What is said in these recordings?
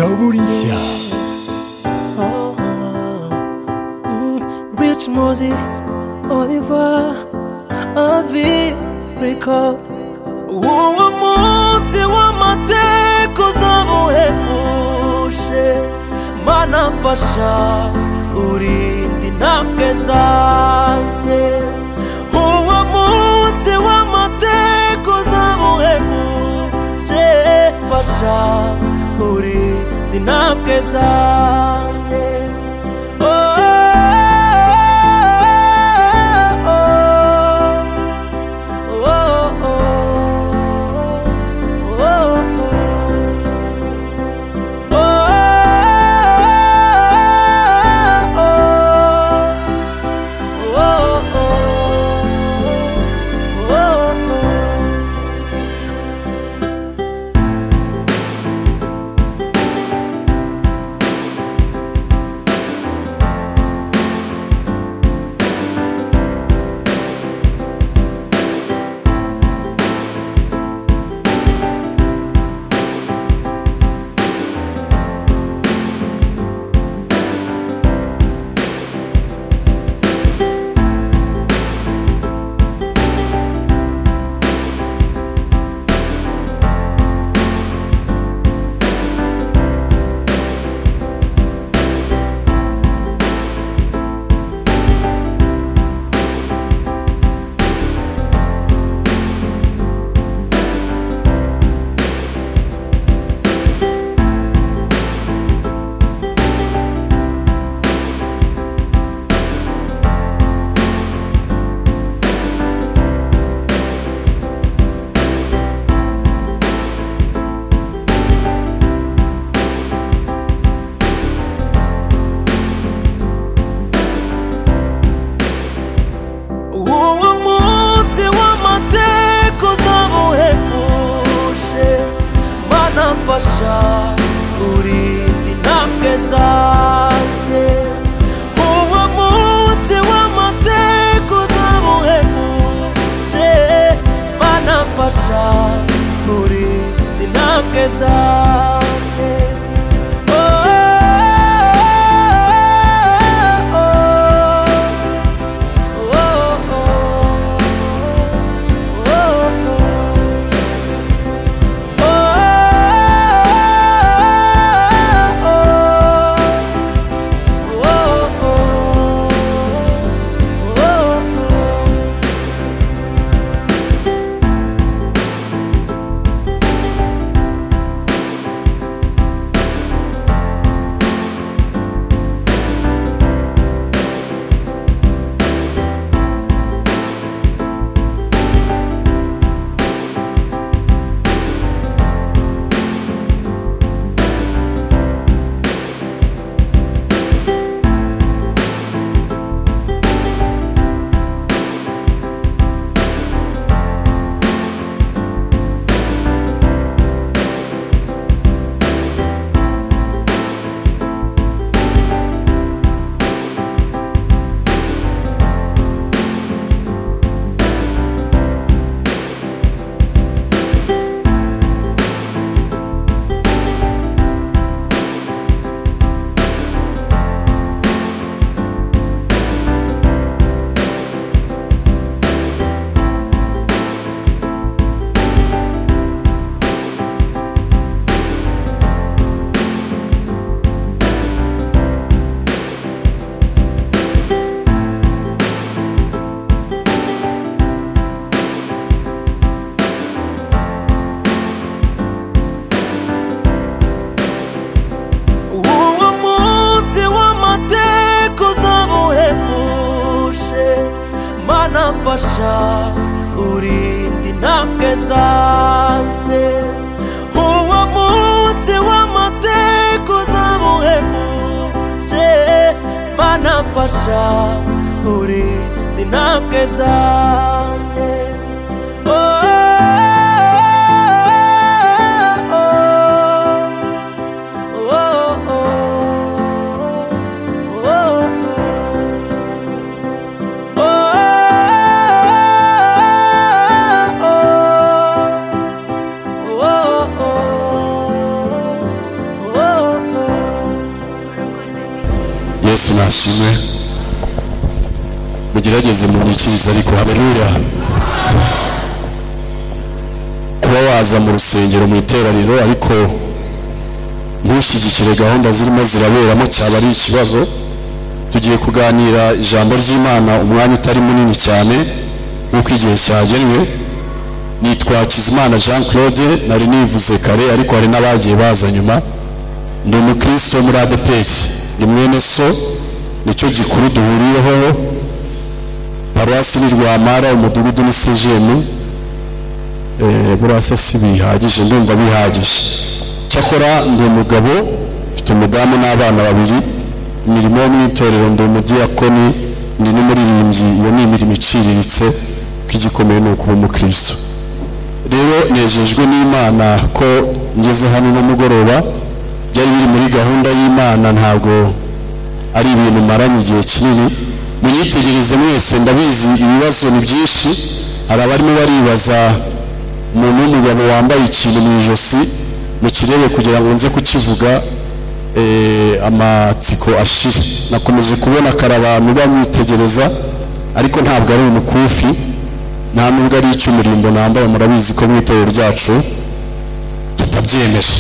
Saubolisha. Oh, oh, mm, Rich Moses, Oliver, Avi, Record. Uwo munsi w'amateka uzamuhebuje mana mfasha urinde intambwe zanjye uwo munsi w'amateka uzamuhebuje mfasha urinde intambwe zanjye Oh, oh, oh, oh. Oh, oh, oh, oh, oh. Oh, oh, oh. uwo munsi w'amateka uzamuhebuje mana mfasha urinde intambwe zanjye uwo munsi w'amateka uzamuhebuje mana mfasha urinde intambwe zanjye Oh, oh, oh, oh, oh. uwo munsi w'amateka uzamuhebuje mana mfasha urinde intambwe zanjye uwo munsi w'amateka uzamuhebuje mana mfasha urinde intambwe zanjye Oh, oh, oh, oh. Oh yesu nashimwe mugerageze munyikirize ariko haleluya kuba waza mu rusengero mu iteraniro ariko ntushyigikire gahunda zirimo ziraberamo cyaba ari ikibazo tugiye kuganira ijambo ry'imana umwanya utari munini cyane nk'uko igihe cyagenwe nitwa Hakizimana jean claude nari nivuze kare ariko hari n'abagiye baza nyuma ndi umukristo wo muri adeperi ni mwene so nicyo gikuru duhuriyeho paruwasi ni rwamara umudugudu ni sejemu Eh, burasa si bihagije ndumva bihagije cyakora ndi umugabo mfite umudamu n'abana babiri imirimo yo mu itorero ndi umudiyakoni ndi n'umuririmbyi iyo ni imirimo iciriritse ko igikomeye ni ukuba umukristo rero nejejwe n'imana ko ngeze hano n'umugoroba byari biri muri gahunda y'imana ntabwo ari ibintu maranye igihe kinini munyitegereze mwese ndabizi ibibazo ni byinshi hari abarimo baribaza umuntu w'umugabo wambaye ikintu mu ijosi mukirebe kugira ngo nze kukivuga eh, amatsiko ashire nakomeje kubona kare abantu bamwitegereza ariko ntabwo ari umukufi nta nubwo ari icy'umurimbo nambaye murabizi ko mu itorero ryacu tutabyemeje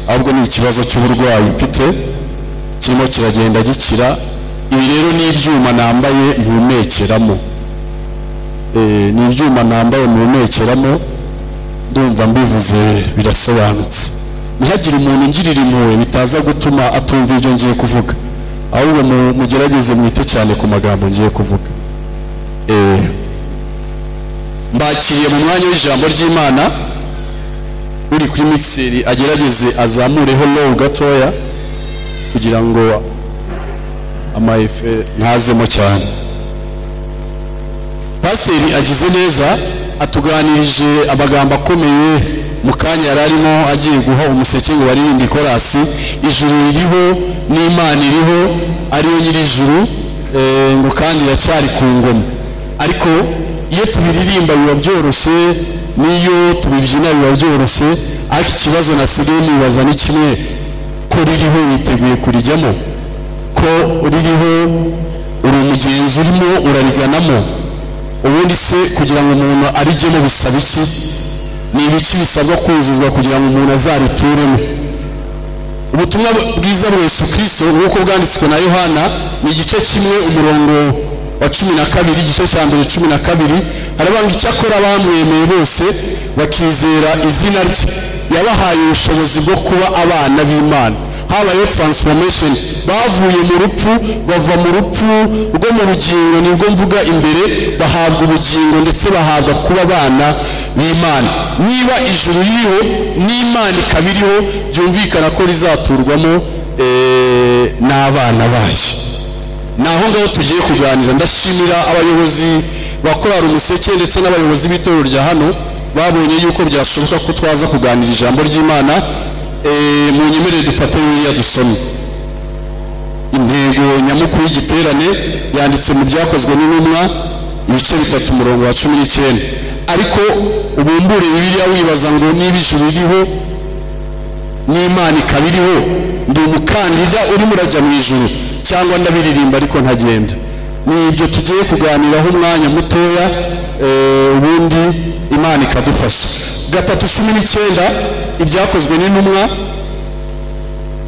ahubwo ni ikibazo cy'uburwayi mfite kirimo kiragenda gikira ibi rero ni ibyuma nambaye mpumekeramo Eh, ni ibyuma nambaye mpumekeramo ndumva mbivuze birasobanutse ntihagire umuntu ungirira impuhwe bitaza gutuma atumva ibyo ngiye kuvuga ahubwo mu- mugerageze mwite cyane ku magambo ngiye kuvuga Eh, mbakiriye mu mwanya w'ijambo ry'imana uri kuri mikiseri agerageze azamureho lowu gatoya kugira ngo amayefe ntazemo cyane pasiteri agize neza atuganirije amagambo akomeye mu kanya yari arimo agiye guha umuseke ngo baririmbe ikorasi ijuru ririho n'imana iriho ariyo nyir'ijuru eh, ngo kandi iracyari ku ngoma ariko iyo tubiririmba biba byoroshye n'iyo tubibyina biba byoroshye ariko ikibazo nasigaye nibaza ni kimwe ko ririho witeguye kurijyamo ko ririho uri umugenzi urimo urariganamo ubundi se kugira ngo umuntu arijyemo bisaba iki ni ibiki bisabwa kuzuzwa kugira ngo umuntu azarituremo ubutumwa bwiza bwa yesu kirisito nk'uko bwanditswe na yohana ni igice kimwe umurongo wa cumi na kabiri igice cya mbere cumi na kabiri haravuga ngo icyakora bamwemeye bose bakizera izina rye yabahaye ubushobozi bwo kuba abana b'imana habayeho transformation bavuye mu rupfu bava mu rupfu rwo mu bugingo nibwo mvuga imbere bahabwa ubugingo ndetse bahabwa kuba abana b'imana niba ijuru ririho n'imana ikaba iriho byumvikana ko rizaturwamo eh, n'abana bayo ni aho ngaho tugiye kuganira ndashimira abayobozi bakorara umuseke ndetse n'abayobozi b'itorero rya hano babonye yuko byashoboka ko twaza kuganira ijambo ry'imana Eh, mu nyemerere dufate biriya dusome intego nyamukuru y'igiterane yanditse mu byakozwe n'intumwa ibice bitatu umurongo wa cumi n'icyenda ariko ubumbure bibiliya wibaza ngo niba ijuru ririho n'imana ikaba iriho ndi umukandida urimo urajya mu ijuru cyangwa ndabiririmba ariko ntagenda ni ibyo tugiye kuganiraho umwanya mutoya eh, ubundi imana ikadufasha gatatu cumi n'icyenda ibyakozwe n'intumwa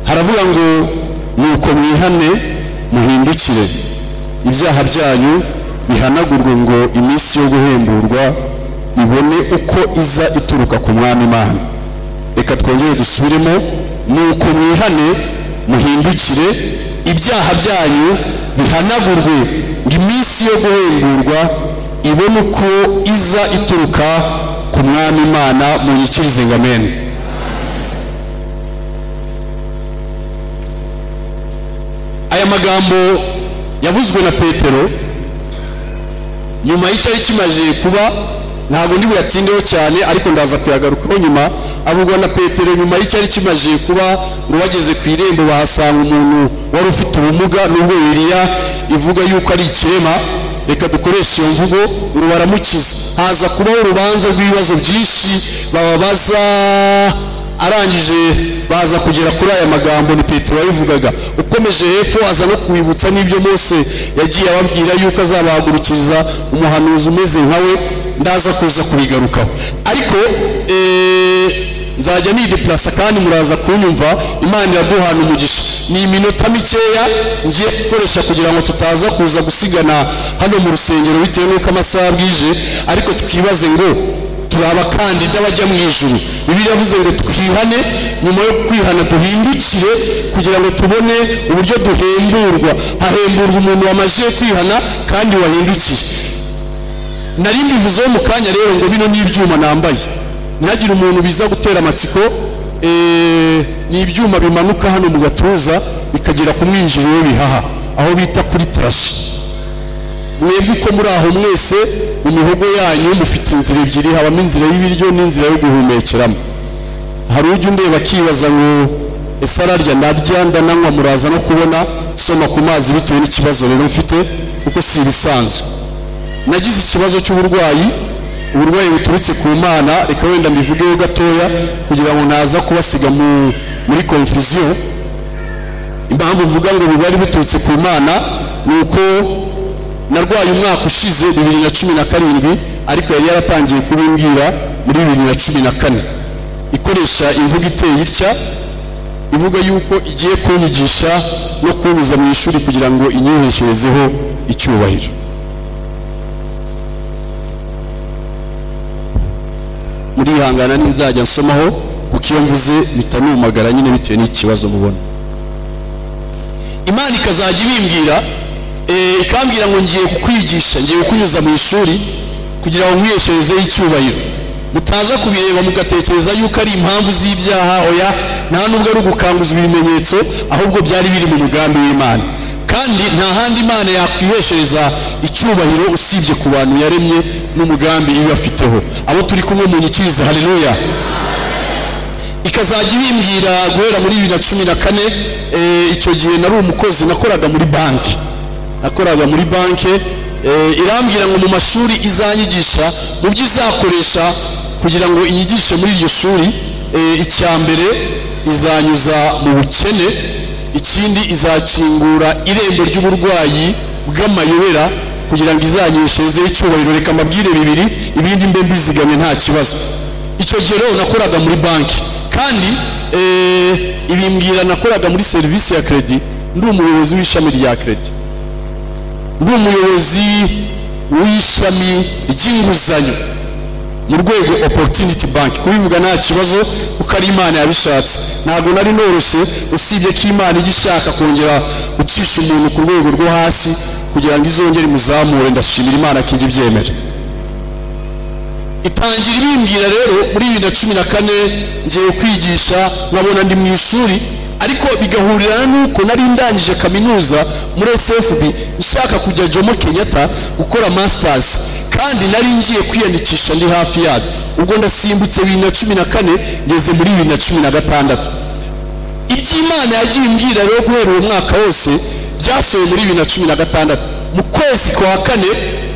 haravuga ngo nuko mwihane muhindukire ibyaha byanyu bihanagurwe ngo iminsi yo guhemburwa ibone uko iza ituruka ku mwami imana reka twongere dusubiremo nuko mwihane muhindukire ibyaha byanyu bihanagurwe ngo iminsi yo guhemburwa ibone uko iza ituruka ku mwami imana munyikirize ngo amene aya magambo yavuzwe na petero nyuma y'icyari kimaze kuba ntabwo ndi buyatindeho cyane ariko ndaza kuyagarukaho nyuma avugwa na petero nyuma y'icyari kimaze kuba ngo bageze ku irembo bahasanga umuntu wari ufite ubumuga nubwo biriya ivuga yuko ari ikirema reka dukoreshe iyo mvugo ngo baramukiza haza kubaho urubanza rw'ibibazo byinshi bababaza arangije baza kugera kuri aya magambo ni petero wayivugaga ukomeje hepfo aza no kubibutsa n'ibyo mose yagiye ababwira yuko azabahagurukiriza umuhanuzi umeze nka we ndaza kuza kubigarukaho ariko eh, nzajya nidepurasa kandi muraza kunyumva imana iraduhana umugisha ni iminota mikeya ngiye gukoresha kugira ngo tutaza kuza gusigana hano mu rusengero bitewe n'uko amasaha bwije ariko tukibaze ngo turi abakandida bajya mu ijuru bibiliya yavuze ngo twihane nyuma yo kwihana duhindukire kugira ngo tubone uburyo duhemburwa hahemburwa umuntu wamajije kwihana kandi wahindukiye nari mbivuzeho mu kanya rero ngo bino ni ibyuma nambaye ntihagire umuntu biza gutera amatsiko eh, ni ibyuma bimanuka hano mu gatuza bikagera ku mwinjiriro w'ibihaha aho bita kuri tarashi mwebwe uko muri aho mwese mu mihogo yanyu mufite inzira ebyiri habamo inzira y'ibiryo n'inzira yo guhumekeramo hari ujya undeba akibaza ngo ese ararya narya ndananywa muraza no kubona soma ku mazi bitewe n'ikibazo rero mfite kuko si ibisanzwe nagize ikibazo cy'uburwayi uburwayi buturutse ku mana reka wenda mbivugeho gatoya kugira ngo naza kubasiga mu- muri konfuziyo impamvu mvuga ngo bubari buturutse ku mana ni uko narwaye umwaka ushize bibiri na cumi na karindwi ariko yari yaratangiye kubimbwira muri bibiri na cumi na kane ikoresha imvugo iteye itya ivuga yuko igiye kunyigisha no kuntuza mu ishuri kugira ngo inyihesherezeho icyubahiro murihangana ntizajya nsomaho kuko iyo mvuze bitanumagara nyine bitewe n'ikibazo mubona imana ikazajya ibimbwira eh, ikambwira ngo ngiye kukwigisha ngiye kukunyuza mu ishuri kugira ngo nkwihesherezeho icyubahiro mutaza kubireba mugatekereza yuko ari impamvu z'ibyaha oya nta nubwo ari ugukanguza ibimenyetso ahubwo byari biri mu mugambi w'imana kandi nta handi imana yakwiheshereza icyubahiro usibye ku bantu yaremye n'umugambi ibafiteho abo turi kumwe munyikiriza haleluya ikazajya ibimbwira guhera muri bibiri na cumi na kane eh, icyo gihe nari umukozi nakoraga muri banki nakoraga muri banki eh, irambwira ngo mu mashuri izanyigisha mu byo izakoresha kugira ngo inyigishe muri iryo shuri eh, icya mbere izanyuza mu bukene ikindi izakingura irembo ry'uburwayi bw'amayobera kugira ngo izanyeshezeho icyubahiro reka amabwire bibiri ibindi mbe mbizigamye nta kibazo icyo gihe rero nakoraga muri banki kandi eh, ibimbwira nakoraga muri serivisi ya kredi ndi umuyobozi w'ishami rya kredi ndi umuyobozi w'ishami ry'inguzanyo mu rwego opportunity bank kubivuga nta kibazo kuko ari imana yabishatse ntabwo nari noroshye usibye ko imana ijya ishaka kongera gucisha umuntu ku rwego rwo hasi kugira ngo izongere imuzamure ndashimira imana ko ijya ibyemera itangira ibimbwira rero muri bibiri na cumi na kane ngiye kwigisha nkabona ndi mu ishuri ariko bigahurirana n'uko nari ndangije kaminuza muri sfb nshaka kujya jomo kenyatta gukora masters kandi nari ngiye kwiyandikisha ndi hafi yabyo ubwo ndasimbutse bibiri na cumi na kane ngeze muri bibiri na cumi na gatandatu iby'imana yagiye imbwira rero guhera uwo mwaka wose byasohoye muri bibiri na cumi na gatandatu mu kwezi kwa kane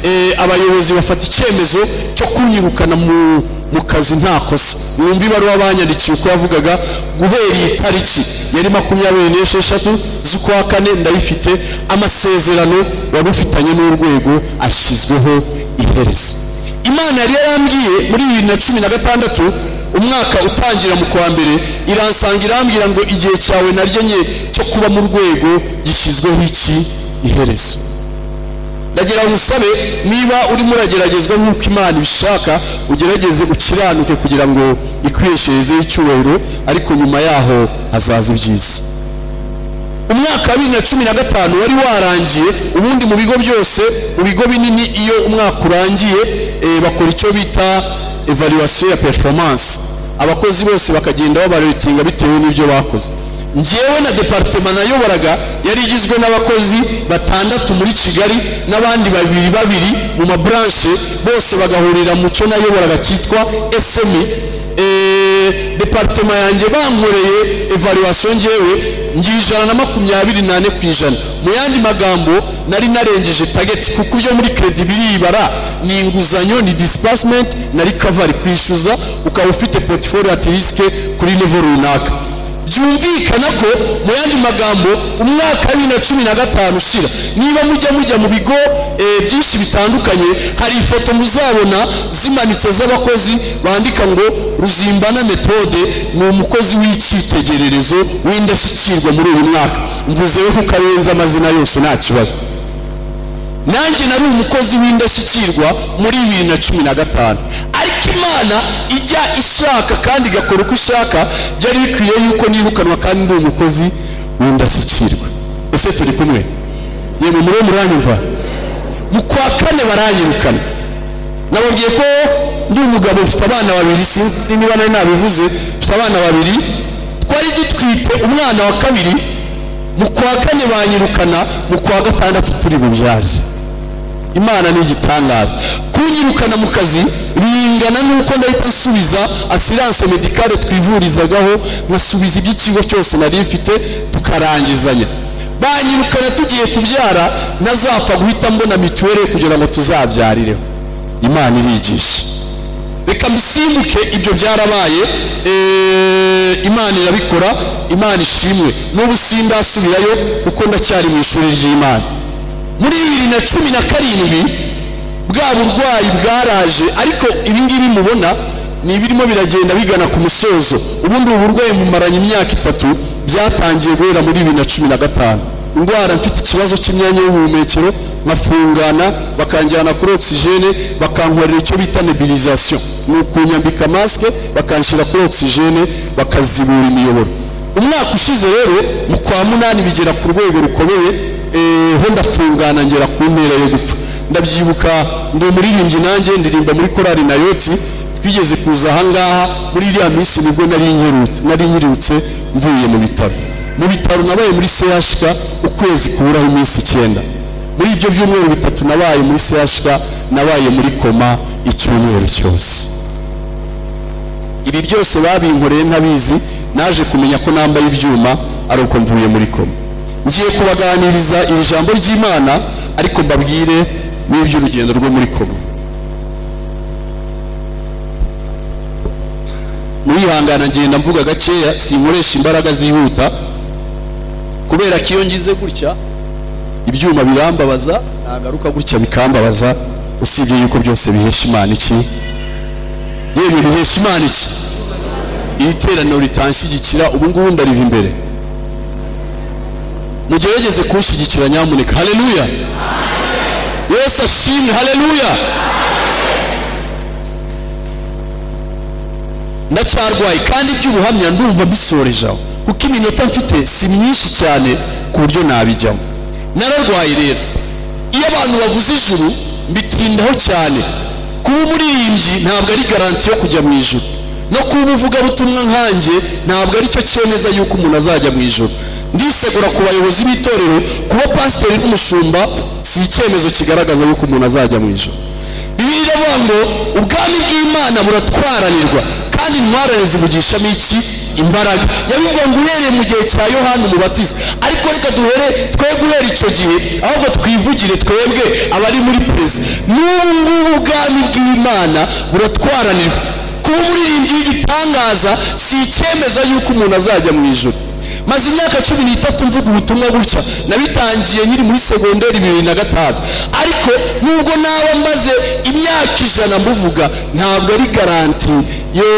eh, abayobozi bafata icyemezo cyo kunyirukana mu, mu kazi nta kosa mwumva ibaruwa banyandikiye uko yavugaga guhera iyi tariki yari makumyabiri n'esheshatu z'ukwa kane ndayifite amasezerano wari ufitanye n'urwego ashyizweho iherezo imana yari yarambwiye muri bibiri na cumi na gatandatu umwaka utangira mu kwa mbere iransanga irambwira ngo igihe cyawe naryo nye cyo kuba mu rwego gishyizweho iki iherezo ndagira ngo usabe niba urimo urageragezwa nk'uko imana ibishaka ugerageze ukiranuke kugira ngo ikwihesherezeho icyubahiro ariko nyuma yaho hazaza ibyiza umwaka wa bibiri na cumi na gatanu wari warangiye ubundi mu bigo byose mu bigo binini iyo umwaka urangiye eh, bakora icyo bita evaluation ya performance abakozi bose bakagenda babaretinga bitewe n'ibyo bakoze njyewe na departema nayoboraga yari igizwe n'abakozi batandatu muri kigali n'abandi babiri babiri mu maburanshe bose bagahurira mu cyo nayoboraga cyitwa esemi eh, departema yanjye bankoreye evaluation ngewe ngira ijana na makumyabiri nane ku ijana mu yandi magambo nari narengeje target kuko ibyo muri credit biribara ni inguzanyo ni disbursement na recovery kwishyuza ukaba ufite portfolio at risk kuri level runaka byumvikana ko mu yandi magambo umwaka wa bibiri na cumi na gatanu ushira niba mujya mujya mu bigo eh, byinshi bitandukanye hari ifoto muzabona zimanitse z'abakozi bandika ngo ruzimbana metode ni umukozi w'icyitegererezo w'indashyikirwa muri uyu mwaka mvuzeho kuko arenze amazina yose nta kibazo nanjye nari umukozi w'indashyikirwa muri bibiri na cumi na gatanu ariko imana ijya ishaka kandi igakora uko ishaka byari bikwiye yuko nirukanwa kandi ndi umukozi w'indashyikirwa ese turi kumwe yemwe muri muranyumva mu kwa kane baranyirukana nababwiye ko ndi umugabo mfite abana babiri sinzi niba nari nabivuze mfite abana babiri twari dutwite umwana wa kabiri mu kwa kane banyirukana mu kwa gatandatu turi bubyaje imana ni igitangaza kunyirukana mu kazi bingana n'uko ndahita nsubiza asiranse medikale twivurizagaho nkasubiza iby'ikigo cyose nari mfite tukarangizanya banyirukana tugiye kubyara nazapfa guhita mbona mituweli kugira ngo tuzabyarireho imana irigisha reka mbisimbuke ibyo byarabaye eh, imana irabikora imana ishimwe n'ubu sindasubirayo kuko ndacyari mu ishuri ry'imana muri bibiri na cumi na karindwi bwa burwayi bwaraje ariko ibingibi mubona ni ibirimo biragenda bigana ku musozo ubundi ubu burwayi mumaranye imyaka itatu byatangiye guhera muri bibiri na cumi na gatanu indwara mfite ikibazo cy'imyanya y'ubuhumekero nkafungana bakanjyana kuri ogisijene bakankorera icyo bita nebilizasiyo ni ukunyambika masike bakanshyira kuri ogisijene bakazibura imiyoboro umwaka ushize rero mu kwa munani bigera ku rwego rukomeye eh, ho ndafungana ngera ku ntera yo gupfa ndabyibuka ndi umuririmbyi nanjye ndirimba muri korali na yoti twigeze kuza ahangaha muri iriya minsi nibwo nari nkiru- nari nkirutse mvuye mu bitaro mu bitaro nabaye muri chk ukwezi kuburaho iminsi icyenda muri ibyo byumweru bitatu nabaye muri chk nabaye muri koma icyumweru cyose ibi byose babinkoreye ntabizi naje kumenya ko nambaye ibyuma ari uko mvuye muri koma ngiye kubaganiriza iri jambo ry'imana ariko mbabwire n'iby'urugendo rwo muri koma murihangana ngenda mvuga gakeya sinkoresha imbaraga zihuta kubera ko iyo ngize gutya ibyuma birambabaza nagaruka gutya bikambabaza usibye yuko byose bihesha imana iki yemwe bihesha imana iki iri teraniro ritanshyigikira ubu ngubu ndariva imbere mugerageze kunshyigikira nyamuneka haleluya yesu ashimwe haleluya ndacyarwaye kandi iby'ubuhamya ndumva mbisorejeho kuko iminota mfite si myinshi cyane ku buryo nabijyamo nararwaye rero iyo abantu bavuze ijuru mbitindaho cyane kuba umuririmbyi ntabwo ari garanti yo kujya mu ijuru no kuba umuvugabutumwa nkanjye ntabwo aricyo cyemeza yuko umuntu azajya mu ijuru ndisegura ku bayobozi b'itorero kuba pasiteri n'umushumba si icyemezo kigaragaza yuko umuntu azajya mu ijuru bibiri iravuga ngo ubwami bw'imana buratwaranirwa kandi intwarane zivugishamo iki imbaraga yabivuga ngo uhereye mu gihe cya yohani umubatiza ariko reka duhere twe guhera icyo gihe ahubwo twivugire twebwe abari muri perezida n'ubu ngubu ubwami bw'imana buratwaranirwa kuba umuririmbyi w'igitangaza si icyemeza yuko umuntu azajya mu ijoro maze imyaka cumi n'itatu mvuga ubutumwa gutya nabitangiye nyiri muri segonderi bibiri na gatanu ariko nubwo naba maze imyaka ijana mbuvuga ntabwo ari garanti yo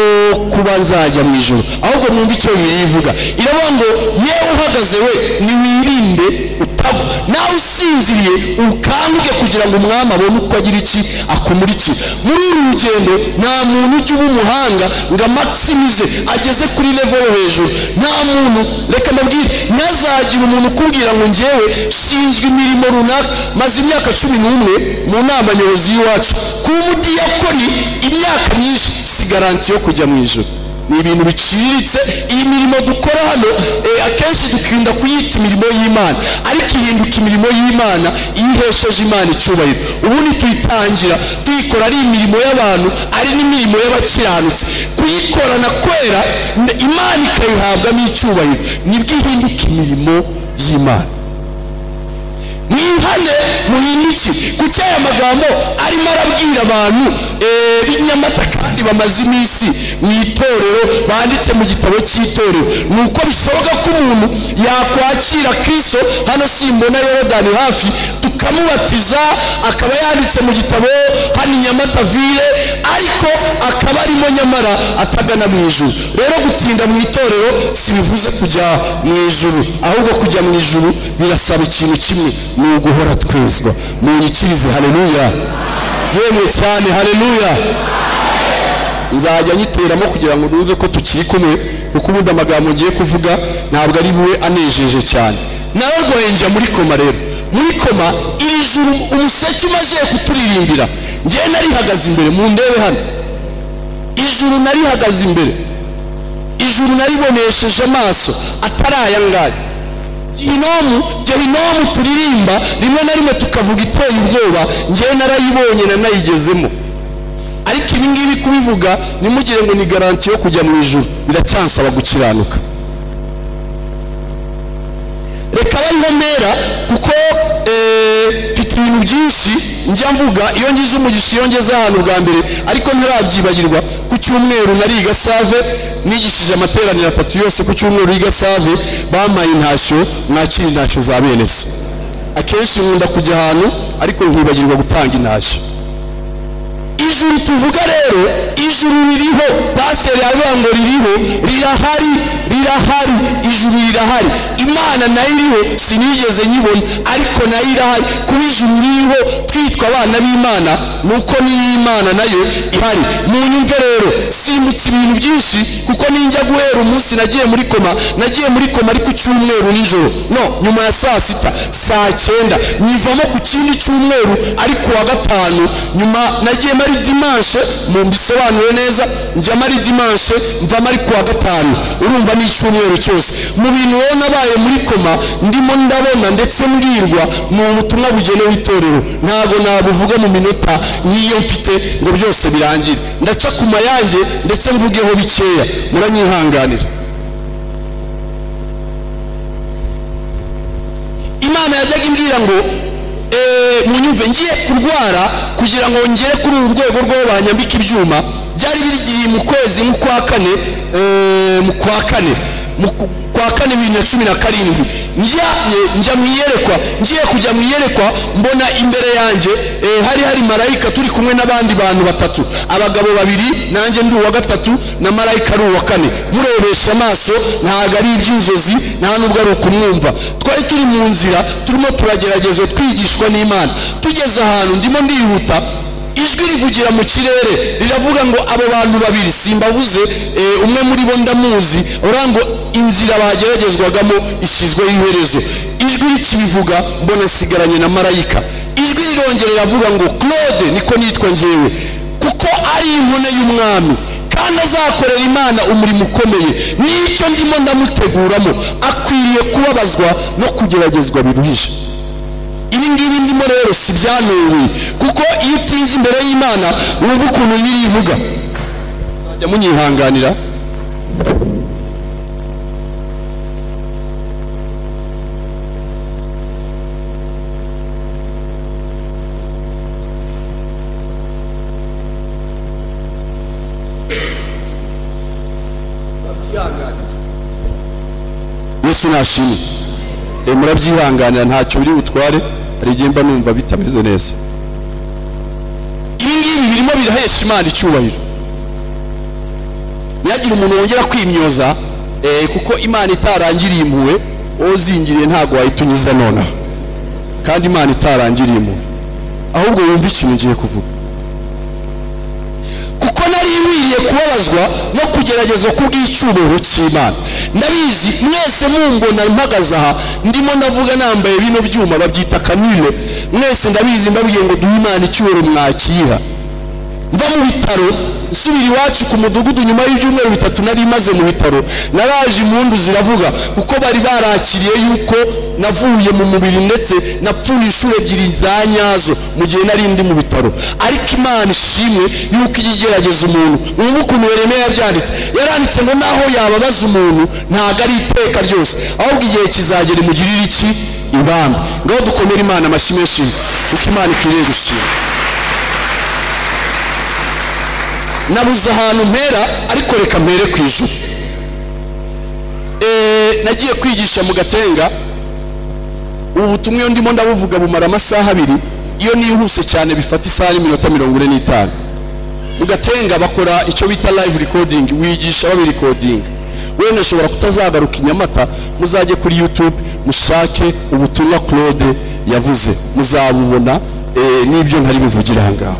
kuba nzajya mu ijoro ahubwo mwumva icyo bibiliya ivuga iravuga ngo yewe uhagaze we niwirinde utagwa nawe usinziriye ukanguke kugira ngo umwami abone uko agira iki akumurikira muri uru rugendo nta muntu ujya uba umuhanga ngo amakisimize ageze kuri levo yo hejuru nta muntu reka mbabwire ntazagira umuntu ukubwira ngo ngewe shinzwe imirimo runaka maze imyaka cumi n'umwe mu nama nyobozi y'iwacu kuba umudiyakoni imyaka myinshi si garanti yo kujya mu ijoro ni ibintu biciriritse iyi mirimo dukora hano eh, akenshi dukunda kuyita imirimo y'imana ariko ihinduka imirimo y'imana iyo ihesheje imana icyubahiro ubundi tuyitangira tuyikora ari imirimo y'abantu ari n'imirimo y'abakiranutsi kuyikorana kwera n- imana ikayihabwamo icyubahiro nibwo ihinduka imirimo y'imana mwihane muhindukire kuki aya magambo arimo arabwira abantu eh, b'inyamata kandi bamaze iminsi mu itorero banditse mu gitabo cy'itorero ni uko bishoboka ko umuntu yakwakira kristo hano simbona yorodani hafi tukamubatiza akaba yanditse mu gitabo hano inyamata vile ariko akaba arimo nyamara atagana mu ijuru rero gutinda mu itorero sibivuze kujya mu ijuru ahubwo kujya mu ijuru birasaba ikintu kimwe ni uguhora twezwa munyikirize haleluya yemwe cyane haleluya nzajya nyiteramo kugira ngo nuve ko tukiri kumwe kuko ubundi amagambo ngiye kuvuga ntabwo ari buwe anejeje cyane nararwaye njya muri koma rero muri koma iri juru umuseke umaze kuturirimbira ngewe narihagaze imbere mu ndebe hano ijuru narihagaze imbere ijuru naribonesheje amaso atari aya ngaya gehinomu gehinomu turirimba rimwe na rimwe tukavuga iteye ubwoba ngewe narayibonye nanayigezemo ariko ibi ngibi kubivuga ntimugire ngo ni garanti yo kujya mu ijuru biracyansaba gukiranuka reka bariho mbera kuko eh, mfite ibintu byinshi njya mvuga iyo ngize umugisha iyo ngeze ahantu bwa mbere ariko ntirabyibagirwa ku cyumweru nariga save nigishije amateraniro atatu yose ku cyumweru yiga save bampaye intashyo mwakira intashyo za bene se akenshi nkunda kujya ahantu ariko nkibagirwa gutanga intashyo ijuru tuvuga rero ijuru ririho paseri aravuga ngo ririho rirahari rirahari ijuru rirahari imana nayo iriho sinigeze nyibona ariko nayo irahari kuba ijuru ririho twitwa abana b'imana ni uko n'iy'imana nayo ihari mu nyumve rero simbutse ibintu byinshi kuko ninjya guhera umunsi nagiye muri koma nagiye muri koma ariko icyumweru nijoro no nyuma ya saa sita saa cyenda nyivamo ku kindi cyumweru ariko wa gatanu nyuma nagiye mari dimanshe mu mbisobanure neza njya mari dimanshe mvamo ari kuwa gatanu urumva ni icyumweru cyose mu bintu rero nabaye muri koma ndimo ndabona ndetse mbwirwa ni ubutumwa bugenewe itorero ntabwo nabuvuga mu minota nk'iyo mfite ngo byose birangire ndaca ku mayange ndetse mvugeho bikeya muranyihanganira imana yajyaga imbwira ngo "Eh, munyumve ngiye kurwara kugira ngo ngere kuri uru rwego rwo banyambika ibyuma byari birigiye mu kwezi mu kwa kane eh, mu kwa kane mu ku- kwa kane bibiri na cumi na karindwi ndyamye njya mu iyerekwa ngiye kujya mu iyerekwa mbona imbere yanjye eh, hari hari marayika turi kumwe n'abandi bantu batatu abagabo babiri nanjye ndi uwa gatatu na marayika ari uwa kane murebesha amaso ntabwo ari iby'inzozi nta nubwo ari ukumwumva twari turi mu nzira turimo turageragezwa twigishwa n'imana tugeze ahantu ndimo ndihuta ijwi rivugira mu kirere riravuga ngo abo bantu babiri simbavuze eh, umwe muri bo ndamuzi uravuga ngo inzira bageragezwagamo ishyizweho iherezo ijwi rikibivuga mbona sigaranye na marayika ijwi rirongera riravuga ngo claude niko nitwa ngewe kuko ari inkone y'umwami kandi azakorera imana umurimo ukomeye n'icyo ndimo ndamuteguramo akwiriye kubabazwa no kugeragezwa biruhije ibi ngibi ndimo rero si byanuwe kuko iyo utinze imbere y'imana wumva ukuntu nyirivuga muzajya munyihanganira yesu nashimwe Eh, murabyihanganira ntacyo biri butware hari igihe mba numva bitameze neza ibi ngibi birimo birahesha imana icyubahiro ntihagire umuntu wongera kwimyoza eh, kuko imana itarangiriye impuhwe wowe uzingiriye ntabwo wahita unyuza nonaha kandi imana itarangiriye impuhwe ahubwo wumve ikintu ngiye kuvuga kuko nari nkwiriye kubabazwa no kugeragezwa kubw'icyubahiro cy'imana ndabizi mwese mumbona mpagaze aha ndimo ndavuga nambaye bino byuma babyita kanile mwese ndabizi ndabwiye ngo duhe imana icyubahiro mwakiyiha mva mu bitaro nsubira iwacu ku mudugudu nyuma y'ibyumweru bitatu nari maze mu bitaro naraje impundu ziravuga kuko bari barakiriye yuko navuye mu mubiri ndetse napfuye inshuro ebyiri za nyazo mu gihe nari ndi mu bitaro ariko imana ishimwe yuko ijya igerageza umuntu wumva ukuntu yeremeye yabyanditse yaranditse ngo naho yababaza umuntu ntabwo ari iteka ryose ahubwo igihe kizagera imugirire iki ibambe ngaho dukomere imana amashyi menshi kuko imana ikwiriye gushima nabuze ahantu mpera ariko reka mpere ku ijuru Eh, nagiye kwigisha mu gatenga ubu butumwa iyo ndimo ndabuvuga bumara amasaha abiri iyo nihuse cyane bifata isaha n'iminota mirongo ine n'itanu mu gatenga bakora icyo bita live recording wigisha babirekodinga wenda ashobora kutazagaruka i nyamata muzajye kuri youtube mushake ubutumwa claude yavuze muzabubona eh, n'ibyo ntari buvugira aha ngaha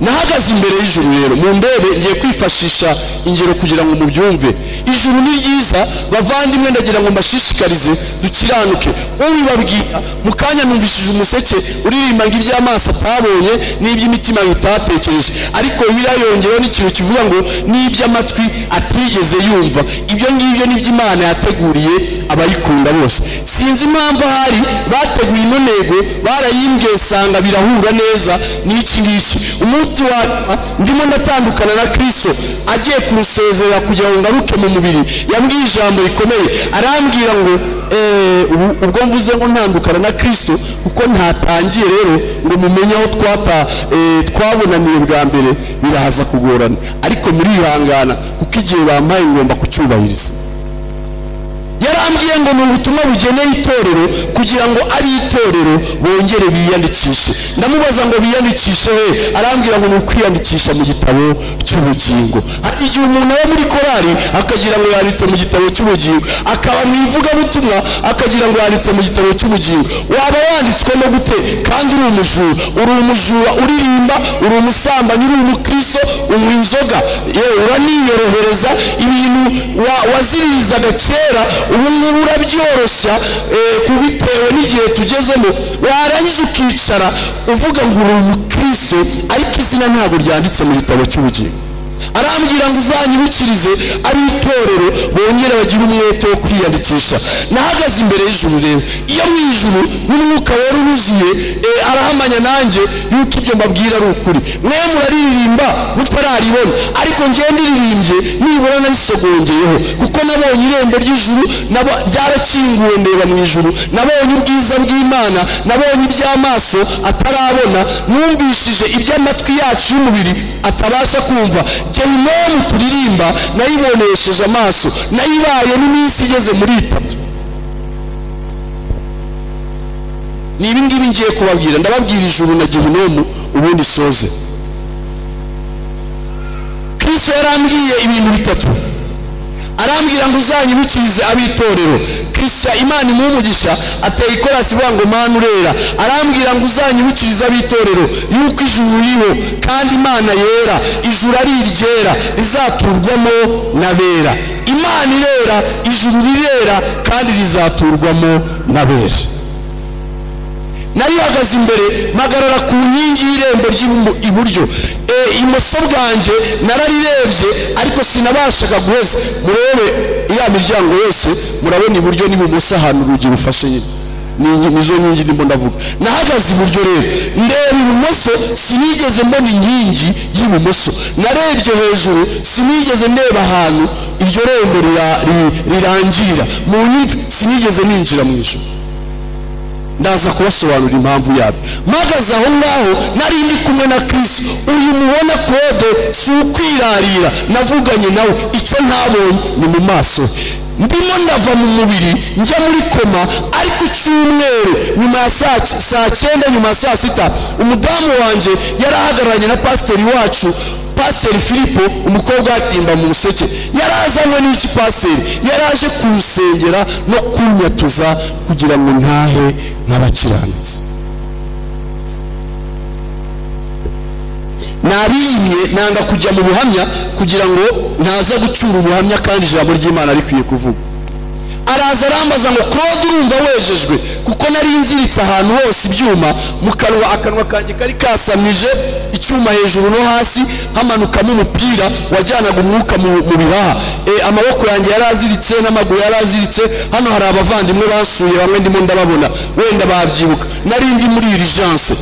nahagaze imbere y'ijuru rero mu ndebe ngiye kwifashisha ingero kugira ngo mubyumve ijuru ni ryiza bavandimwe ndagira ngo mbashishikarize dukiranuke ubibabwira mu kanya numvishije umuseke uririmba ngo iby'amaso atabonye n'iby'imitima bitatekereje ariko bibiliya yongereho n'ikintu kivuga ngo n'iby'amatwi atigeze yumva ibyo ngibyo ni byo imana yateguriye abayikunda bose sinzi impamvu ahari bateguye ino ntego barayimbwiye usanga birahura neza n'iki ngiki umunsi wa nyuma ndimo ndatandukana na kirisito agiye kumusezerera kugira ngo ngaruke mu mubiri yambwiye ijambo rikomeye arambwira ngo "Eh, ubu- ubwo mvuze ngo ntandukana na kirisito kuko ntatangiye rero ngo mumenye aho twata eh, twabonaniye bwa mbere biraza kugorana ariko murihangana kuko igihe bampaye ngomba kucyubahiriza yarambwiye ngo ni ubutumwa bugeneye itorero kugira ngo ari itorero bongere biyandikishe ndamubaza ngo biyandikishe he arambwira ngo ni ukwiyandikisha mu gitabo cy'ubugingo hari igihe umuntu aba muri korari akagira ngo yanditse mu gitabo cy'ubugingo akaba mu ivugabutumwa akagira ngo yanditse mu gitabo cy'ubugingo waba wanditswe no gute kandi uri umujura uri umujura uririmba uri umusambanyi uri umukristo unywa inzoga yewe uraniyorohereza ibintu wa- waziririzaga kera ubu ngubu urabyoroshya eh, kubitewe n'igihe tugezemo warangiza ukicara uvuga ngo uri umukristo ariko izina ntabwo ryanditse mu gitabo cy'ubugingo arambwira ngo uzanyibukirize ari itorero bongere bagire umwete wo kwiyandikisha nahagaze imbere y'ijuru rero iyo mu ijuru n'umwuka wera uruzuye eh, arahamanya nanjye yuko ibyo mbabwira ari ukuri mwe muraririmba mutararibona ariko ngewe ndiririmbye nibura nabisogongeyeho kuko nabonye irembo ry'ijuru nabo- ryarakinguwe ndeba mu ijuru nabonye ubwiza bw'imana nabonye iby'amaso atarabona numvishije iby'amatwi yacu y'umubiri atabasha kumva gehinomu turirimba nayibonesheje amaso nayibaye n'iminsi igeze muri itatu ni ibi ngibi ngiye kubabwira ndababwira ijuru na gehinomu ubundi soze kristo yarambwiye ibintu bitatu arambwira ngo uzanyibukirize ab'itorero kirisya imana imumugisha ateye ikorasi ivuga ngo mana urera arambwira ngo uzanyibukirize ab'itorero yuko ijuru ririho kandi imana yera ijuru ari iryera rizaturwamo n'abera imana irera ijuru rirera kandi rizaturwamo n'abera nari ihagaze imbere mpagarara ku nkingi y'irembo ry'iburyo imoso bwanjye nararirebye ariko sinabashaga guheza murebe ya miryango yose murabona iburyo n'ibumoso ahantu urugi rufashe nyine Ni ingi- nizo nkingi ndimo ndavuga nahagaze iburyo rero ndeba ibumoso sinigeze mbona inkingi y'ibumoso narebye hejuru sinigeze ndeba ahantu iryo rembo rira- ri- rirangirira mu nyimvi sinigeze ninjira mu ijoro ndaza kubasobanurira impamvu yabyo mpagaze aho ngaho nari ndi kumwe na kirisi uyu mubona kode si ukwirarira navuganye nawe icyo ntabonye ni mu maso he. ndimo ndava mu mubiri njya muri koma ariko icyumweru nyuma ya saa ki- saa cyenda nyuma ya saa sita umudamu wanjye yari ahagararanye na pasiteri wacu pasiteri filipo umukobwa atimba mu museke yari azanywe n'iki pasiteri yari aje kumusengera no kunyatuza kugira ngo ntahe nk'abakiranutsi nabimye nanga kujya mu buhamya kugira ngo ntaza gucura ubuhamya kandi ijambo ry'imana rikwiye kuvuga araza arambaza ngo claude urumva wejejwe kuko kuko nari nziritse ahantu hose ibyuma mu kanwa akanwa kanjye kari kasamije icyuma hejuru no hasi hamanukamo umupira wajyanaga umwuka mu mu bihaha E, amaboko yanjye yari aziritse n'amaguru yari aziritse hano hari abavandimwe basuye bamwe ndimo ndababona wenda babyibuka nari ndi muri irijanse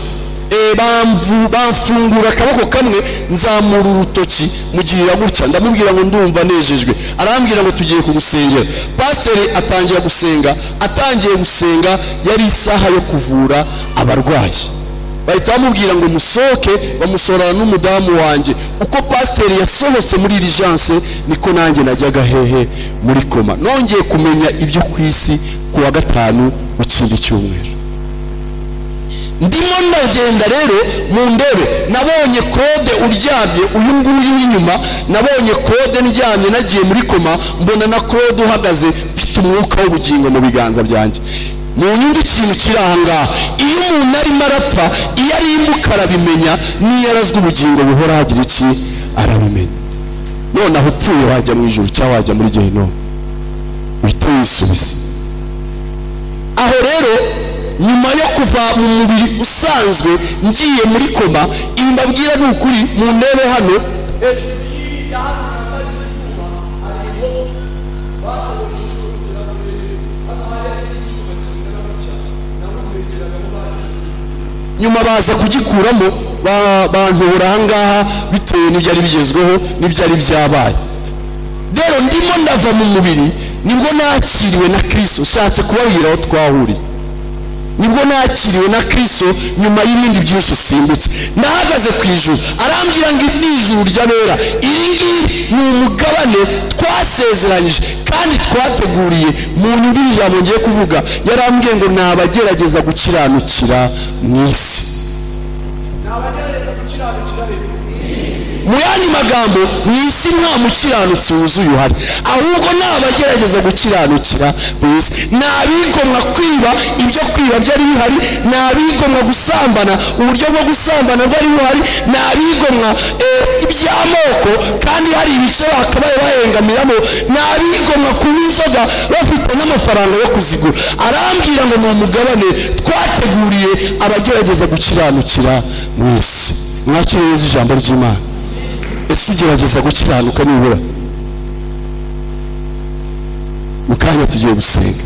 E, bamvu- bamfungura akaboko kamwe nzamura urutoki mugirira gutya ndamubwira ngo ndumva nejejwe arambwira ngo tugiye kugusengera pasiteri atangira gusenga atangiye gusenga yari isaha yo kuvura abarwayi bahita bamubwira ngo musohoke bamusorana n'umudamu wanjye uko pasiteri yasohotse muri irijanse niko nanjye najyaga hehe muri koma nongeye kumenya ibyo ku isi ku wa gatanu w'ikindi cyumweru ndimo ndagenda rero mu ndebe nabonye kode uryamye uyu nguyu w'inyuma nabonye kode ndyamye nagiye muri koma mbona na kode uhagaze mfite umwuka w'ubugingo mu biganza byanjye mu nyungu ikintu kiri aha ngaha iyo umuntu arimo arapfa iyo ari imbuka arabimenya n'iyo arazwe ubugingo buhora hagira iki arabimenya noneho upfuye wajya mu ijuru cyangwa wajya muri gehinomu uhita wisubiza aho rero nyuma yo kuva mu mubiri usanzwe ngiye muri koma ibi mbabwira ni ukuri mu ndebe hano nyuma baza kugikuramo ba- bantobora ahangaha bitewe n'ibyari bigezweho n'ibyari byabaye rero ndimo ndava mu mubiri nibwo nakiriwe na kirisito nshatse kubabwira aho twahuriye nibwo nakiriwe na kirisito nyuma y'ibindi byinshi simbutse nahagaze ku ijuru arambwira ngo ni ijuru ry'abera iri ngiri ni umugabane twasezeranyije kandi twateguriye mu nyungu ijambo ngiye kuvuga yarambwiye ngo ni abagerageza gukiranukira mu isi mu yandi magambo mu isi nta mukiranutsi wuzuye uhari ahubwo ni abagerageza gukiranukira mu isi ni abigomwa kwiba ibyo kwiba byari bihari ni abigomwa gusambana uburyo bwo gusambana bwari buhari ni abigomwa eh, iby'amoko kandi hari ibice bakabaye bahengamiramo ni abigomwa kunywa inzoga bafite n'amafaranga yo kuzigura arambwira ngo ni umugabane twateguriye abagerageza gukiranukira mu isi mwakire neza ijambo ry'imana ese ugerageza gukiranuka nibura mu kanya tugiye gusenga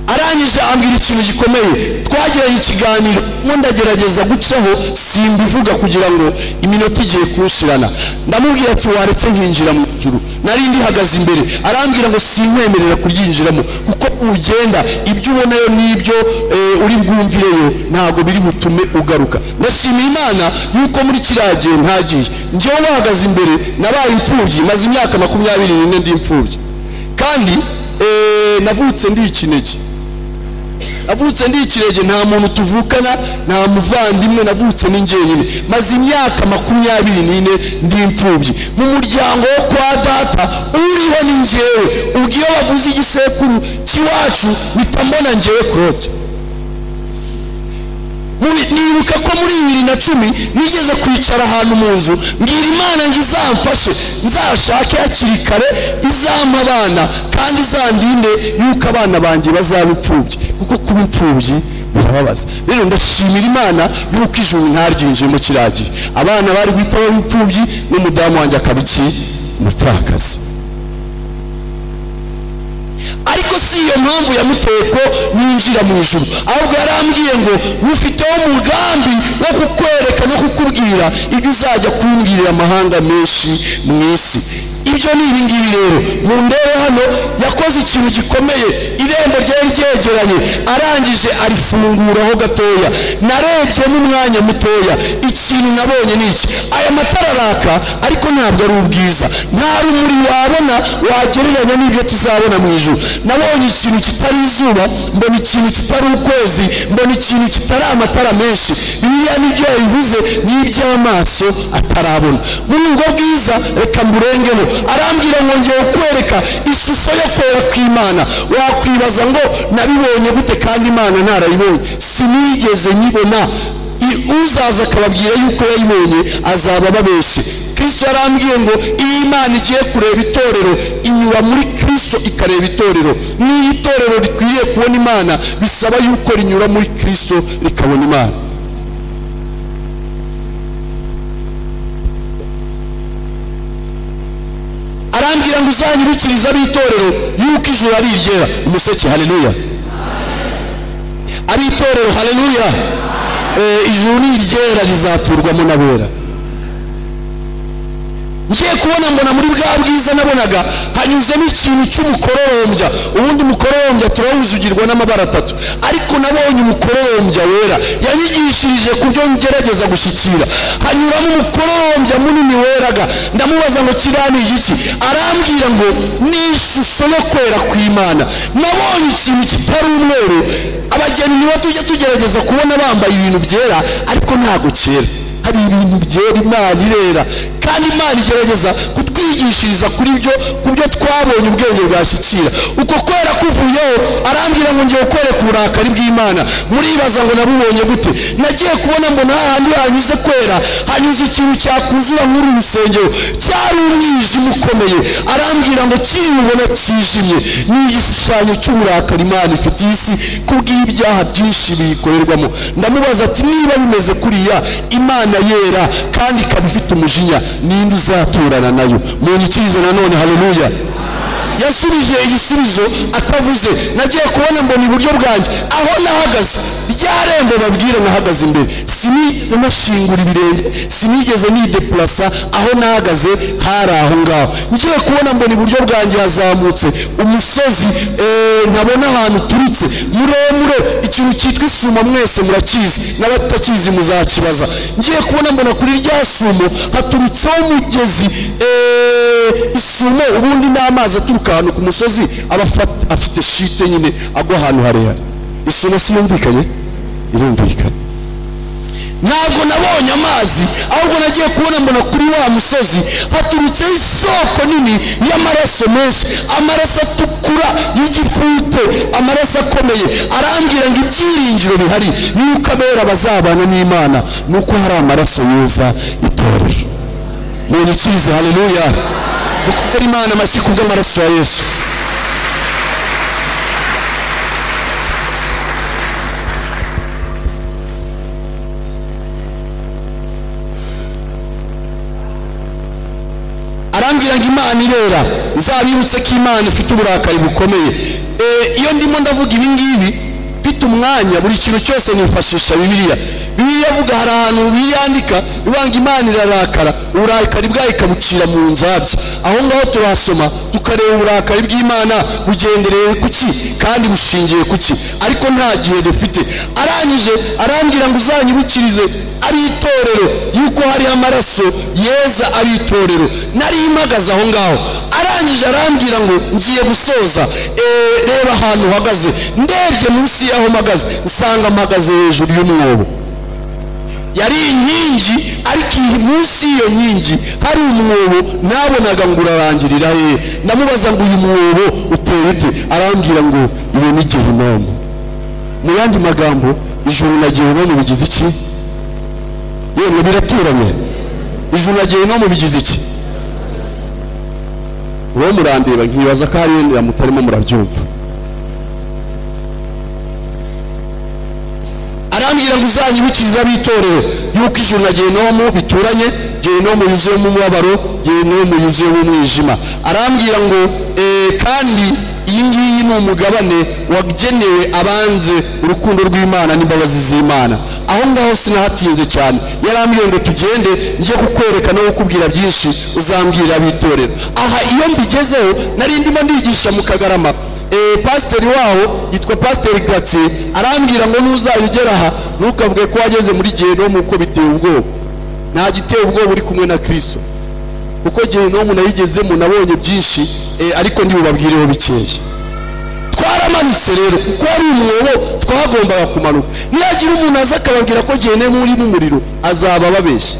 arangije ambwira ikintu gikomeye twagiranye ikiganiro mo ndagerageza gucaho simbivuga kugira ngo iminota igiye kunshirana ndamubwira ati waretse nkinjira mu ijuru nari ndihagaze imbere arambwira ngo sinkwemerera kuryinjiramo kuko ugenda ibyo ubonayo n'ibyo eh, uri bwumvireyo ntabwo biri butume ugaruka ndashimira imana yuko muri kiriya gihe ntagiye njyewe bahagaze imbere nabaye imfubyi maze imyaka makumyabiri n'ine ndi imfubyi kandi eh, navutse ndi ikinege navutse ndi ikirenge nta muntu tuvukana nta muvandimwe navutse ni njyenyine maze imyaka makumyabiri n'ine ndi imfubyi mu muryango wo kwa data uriho ni njyewe ubwo iyo bavuze igisekuru cy'iwacu mpita mbona njyewe claude Muri- nibuka ko muri bibiri na cumi nigeze kwicara ahantu mu nzu mbwira imana ngo izamfashe nzashake hakiri kare izampa abana kandi izandinde yuko abana banjye bazaba imfubyi kuko kuba imfubyi birababaza rero ndashimira imana yuko ijuru ntaryinjiyemo kiragiye abana bari guhita baba imfubyi n'umudamu wanjye akaba iki umupfakazi ariko si iyo mpamvu yamuteye ko ninjira mu ijuru ahubwo yarambwiye ngo mufiteho umugambi wo kukwereka no kukubwira ibyo uzajya kumbwirira amahanga menshi mu isi ibyo ni ibi ngibi rero mu ndebe hano yakoze ikintu gikomeye irembo ryari ryegeranye arangije arifunguraho gatoya narebye n'umwanya mutoya ikintu nabonye ni iki aya matara araka ariko ntabwo ari ubwiza nta rumuri wabona wagereranya n'ibyo tuzabona mu ijuru nabonye ikintu kitari izuba mbona ikintu kitari ukwezi mbona ikintu kitari amatara menshi biriya nibyo yabivuze n'iby'amaso atarabona muri ubwo bwiza reka mburengeho arambwira ngo ngiye kukwereka ishusho yo kwera kw'imana wakwibaza ngo nabibonye gute kandi imana ntarayibonye sinigeze nyibona I- uzaza akababwira yuko yayibonye azaba ababeshye kristo yarambwiye ngo iyo imana igiye kureba itorero inyura muri kristo kristo ikareba itorero n'iyo itorero rikwiriye kubona imana bisaba yuko rinyura muri kristo rikabona imana arambwira ngo uzanyibikiriza ab'itorero yuko ijuru ari iryera umuseke haleluya ab'itorero haleluya Eh, ijuru ni iryera rizaturwamo n'abera ngiye kubona mbona muri bwa bwiza nabonaga hanyuzemo ikintu cy'umukororombya ubundi umukororombya turawuzugirwa n'amabara atatu ariko nabonye umukororombya wera yanyigishirije ku byo ngerageza gushyikira hanyuramo umukororombya munini weraga ndamubaza ngo kiriya ni igiki arambwira ngo ni ishusho yo kwera kw'imana nabonye ikintu kitari umweru abageni nibo tujya tugerageza kubona bambaye ibintu byera ariko ntago cyera hari ibintu byera imana irera kandi imana igerageza kutwigishiriza kuri byo ku byo twabonye ubwenge bwashyikira uko kwera kuvuyeho arambwira ngo ngiye kwereka uburakari bw'imana muribaza ngo nabubonye gute nagiye kubona mbona hahandi hanyuze kwera hanyuze ikintu cyakuzura nk'uru rusengero cyari umwijima ukomeye arambwira ngo kiribubona kijimye ni igishushanyo cy'uburakari imana ifitiye isi kubw'ibyaha byinshi biyikorerwamo ndamubaza ati niba bimeze kuriya imana yera kandi ikaba ifite umujinya ninde uzaturana nayo munyikirize nanone haleluya yasubije igisubizo atavuze nagiye kubona mbona iburyo bwanjye aho nahagaze rya rembo babwire nahagaze imbere sinigeze nashingura ibirenge sinigeze nidepurasa aho nahagaze hari aho ngaho ngiye kubona mbona iburyo bwanjye hazamutse umusozi eh, ntabona ahantu uturutse muremure ikintu cyitwa isumo mwese murakizi n'abatakizi muzakibaza ngiye kubona mbona kuri rya sumo haturutseho umugezi eh, isumo ubundi ni amazi aturuka ahantu ku musozi aba afat- afite shite nyine agwa ahantu harehare isumo si yumvikanye irumvikana ntabwo nabonye amazi ahubwo nagiye kubona mbona kuri wa musozi haturutseho isoko nini y'amaraso menshi amaraso atukura y'igifute amaraso akomeye arambwira ngo ibyiringiro bihari yuko abera bazabana n'imana ni uko hari amaraso yuza itorero munyikirize haleluya dukorere imana amashyi ku bw'amaraso ya yesu arambwira ngo imana irera nzabibutse ko imana ifite uburakari bukomeye Eh, iyo ndimo ndavuga ibi ngibi mfite umwanya buri kintu cyose nifashisha bibiliya bibiliya avuga hari ahantu biyandika bivuga ngo imana irarakara uburakari bwayo ikabucira mu nzabya aho ngaho turahasoma tukareba uburakari bw'imana bugendereye kuki kandi bushingiye kuki ariko nta gihe dufite arangije arambwira ngo uzanyibukirize ari itorero yuko hariho amaraso yeza ari itorero nari mpagaze aho ngaho arangije arambwira ngo ngiye gusoza Eh, reba ahantu uhagaze ndebye munsi y'aho mpagaze nsanga mpagaze hejuru y'umwobo yari inkingi ariko iyi- munsi y'iyo nkingi hari umwobo nabonaga ngo urarangirira hehe ndamubaza ngo uyu mwobo uteye ute arambwira ngo iyo ni gehinomu mu yandi magambo ijuru na gehinomu bigize iki yemwe biraturanye ijuru na gehinomu bigize iki uwo murandeba nkibaza ko hari wenda mutarimo murabyumva arambwira ngo uzanyibikiriza ab'itorero yuko ijuru na gehinomu bituranye gehinomu yuzuyemo umubabaro gehinomu yuzuyemo umwijima arambwira ngo eh, kandi iyi ngiyi ni umugabane wagenewe abanze urukundo rw'imana n'imbabazi z'imana aho ngaho sinahatinze cyane yarambwiye ngo tugende njye kukwereka no kukubwira byinshi uzambwira ab'itorero aha iyo mbigezeho nari ndimo ndigisha mu kagarama Eh, pasiteri waho yitwa pasiteri gratien arambwira ngo nuzajya ugera aha ntukavuge ko wageze muri gehinomu kuko biteye ubwoba nta giteye ubwoba uri kumwe na kirisito kuko gehinomu nayigezemo nabonye byinshi eh, ariko ntibubabwireho bikeya twaramanutse rero kuko ari umwobo twagombaga kumanuka nihagira umuntu aza akababwira ko gehinomu urimo umuriro azaba ababeshya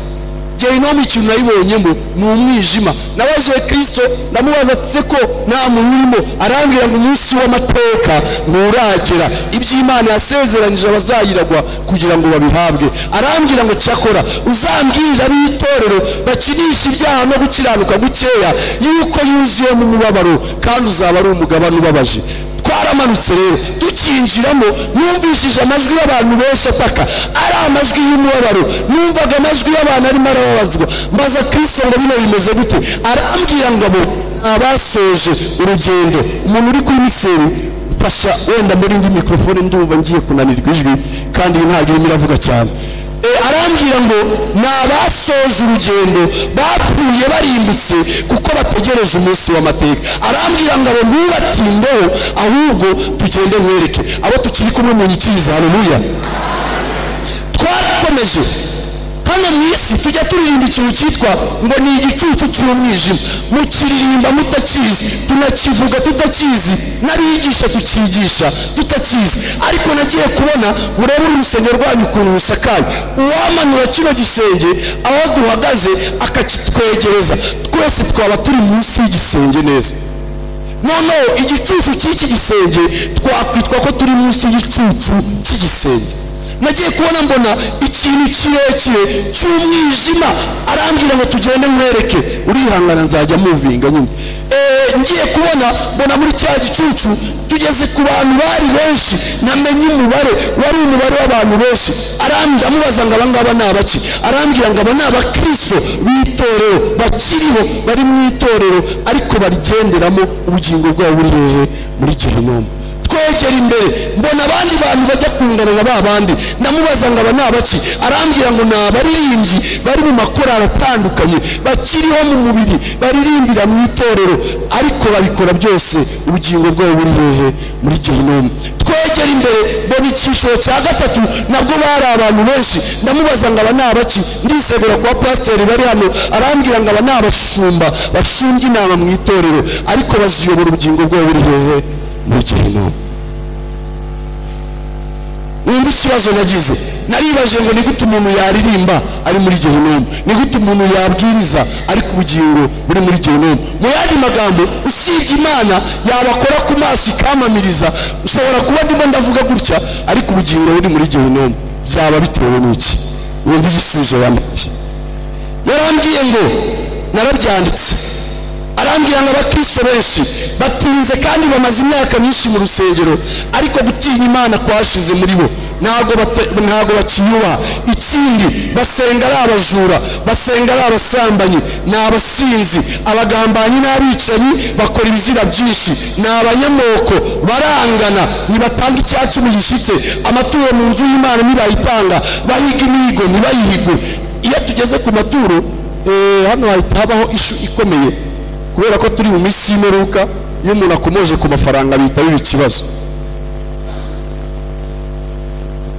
gehinomu ikintu nayibonyemo ni umwijima nabaje kirisito ndamubaza atse ko nta muntu urimo arambwira ngo umunsi w'amateka kuboneka nturagera iby'imana yasezeranyije abazayiragwa kugira ngo babihabwe arambwira ngo cyakora uzambwirira b'itorero bakinisha ibyaha no gukiranuka gukeya yuko yuzuyemo umubabaro kandi uzaba ari umugabane ubabaje twaramanutse rero tukinjiramo numvishije amajwi y'abantu benshi ataka ari amajwi y'umubabaro numvaga amajwi y'abantu arimo arababazwa maze kristo ngo bino bimeze gute arambwira ngo abo ni abasoje urugendo umuntu uri kuri mikiseri fasha wenda muri indi mikorofone ndumva ngiye kunanirwa ijwi kandi iyi ntabwo irimo iravuga cyane E, arambwira ngo ni abasoje urugendo bapfuye barimbutse kuko bategereje umunsi w'amateka arambwira ngo abo nturatindeho ahubwo tugende nkwereke abo tukiri kumwe mu nyikiriza haleluya twarakomeje hano mu isi tujya turirimba ikintu cyitwa ngo ni igicucu cy'umwijima mukiririmba mutakizi tunakivuga tutakizi n'abigisha tukigisha tutakizi ariko nagiye kubona murebe uru rusengero rwanyu ukuntu rusakaye uwamanura kino gisenge aho duhagaze akakitwegereza twese twaba turi munsi y'igisenge neza noneho igicucu cy'iki gisenge twakwitwa ko turi munsi y'igicucu cy'igisenge nagiye kubona mbona ikintu kirekire cy'umwijima arambwira ngo tugende nkwereke urihangana nzajya muvinga nyine Eh, ngiye kubona mbona muri cya gicucu tugeze ku bantu bari benshi namenye umubare wari umubare w'abantu benshi arambwira amubaza ngo abangaba ni abaki arambwira ngo aba ni abakristo b'itorero bakiriho bari mu itorero ariko barigenderamo ubugingo bwabo buri hehe muri gehinomu twegera imbere mbona abandi bantu bajya kungana na ba bandi ndamubaza ngo aba ni abaki arambwira ngo ni abaririmbyi bari mu makorari atandukanye bakiriho mu mubiri baririmbira mu itorero ariko babikora byose ubugingo bwabo buri hehe muri gehinomu twegera imbere mbona icyiciro cya gatatu nabwo bari abantu benshi ndamubaza ngo aba ni abaki ndisegura kuba pasiteri bari hano arambwira ngo aba ni abashumba bashunga inama mu itorero ariko baziyobora ubugingo bwabo buri hehe muri gehinomu wumva ikibazo nagize naribaje ngo ni gute umuntu yaririmba ari muri gehinomu ni gute umuntu yabwiriza ariko ubugingo buri muri gehinomu mu yandi magambo usibye imana yabakora ku maso ikamamiriza ushobora kuba ndimo ndavuga gutya ariko ubugingo buri muri gehinomu byaba bitewe n'iki wumva igisubizo yamaye yarambwiye ngo narabyanditse arambwira ngo abakristo benshi batinze kandi bamaze imyaka myinshi mu rusengero ariko gutinya imana kwashize muri bo ntabwo bate- ntabwo bakiyubaha ikindi basenga ari abajura basenga ari abasambanyi ni abasinzi abagambanyi n'abicanyi bakora ibizira byinshi ni abanyamoko barangana ntibatanga icyacumu gishyitse amaturo mu nzu y'imana ntibayitanga bahiga imihigo ntibayihigwe iyo tugeze ku maturo eh, hano hahita habaho ishu ikomeye kubera ko turi mu minsi y'imperuka iyo umuntu akomoje ku mafaranga bihita biba ikibazo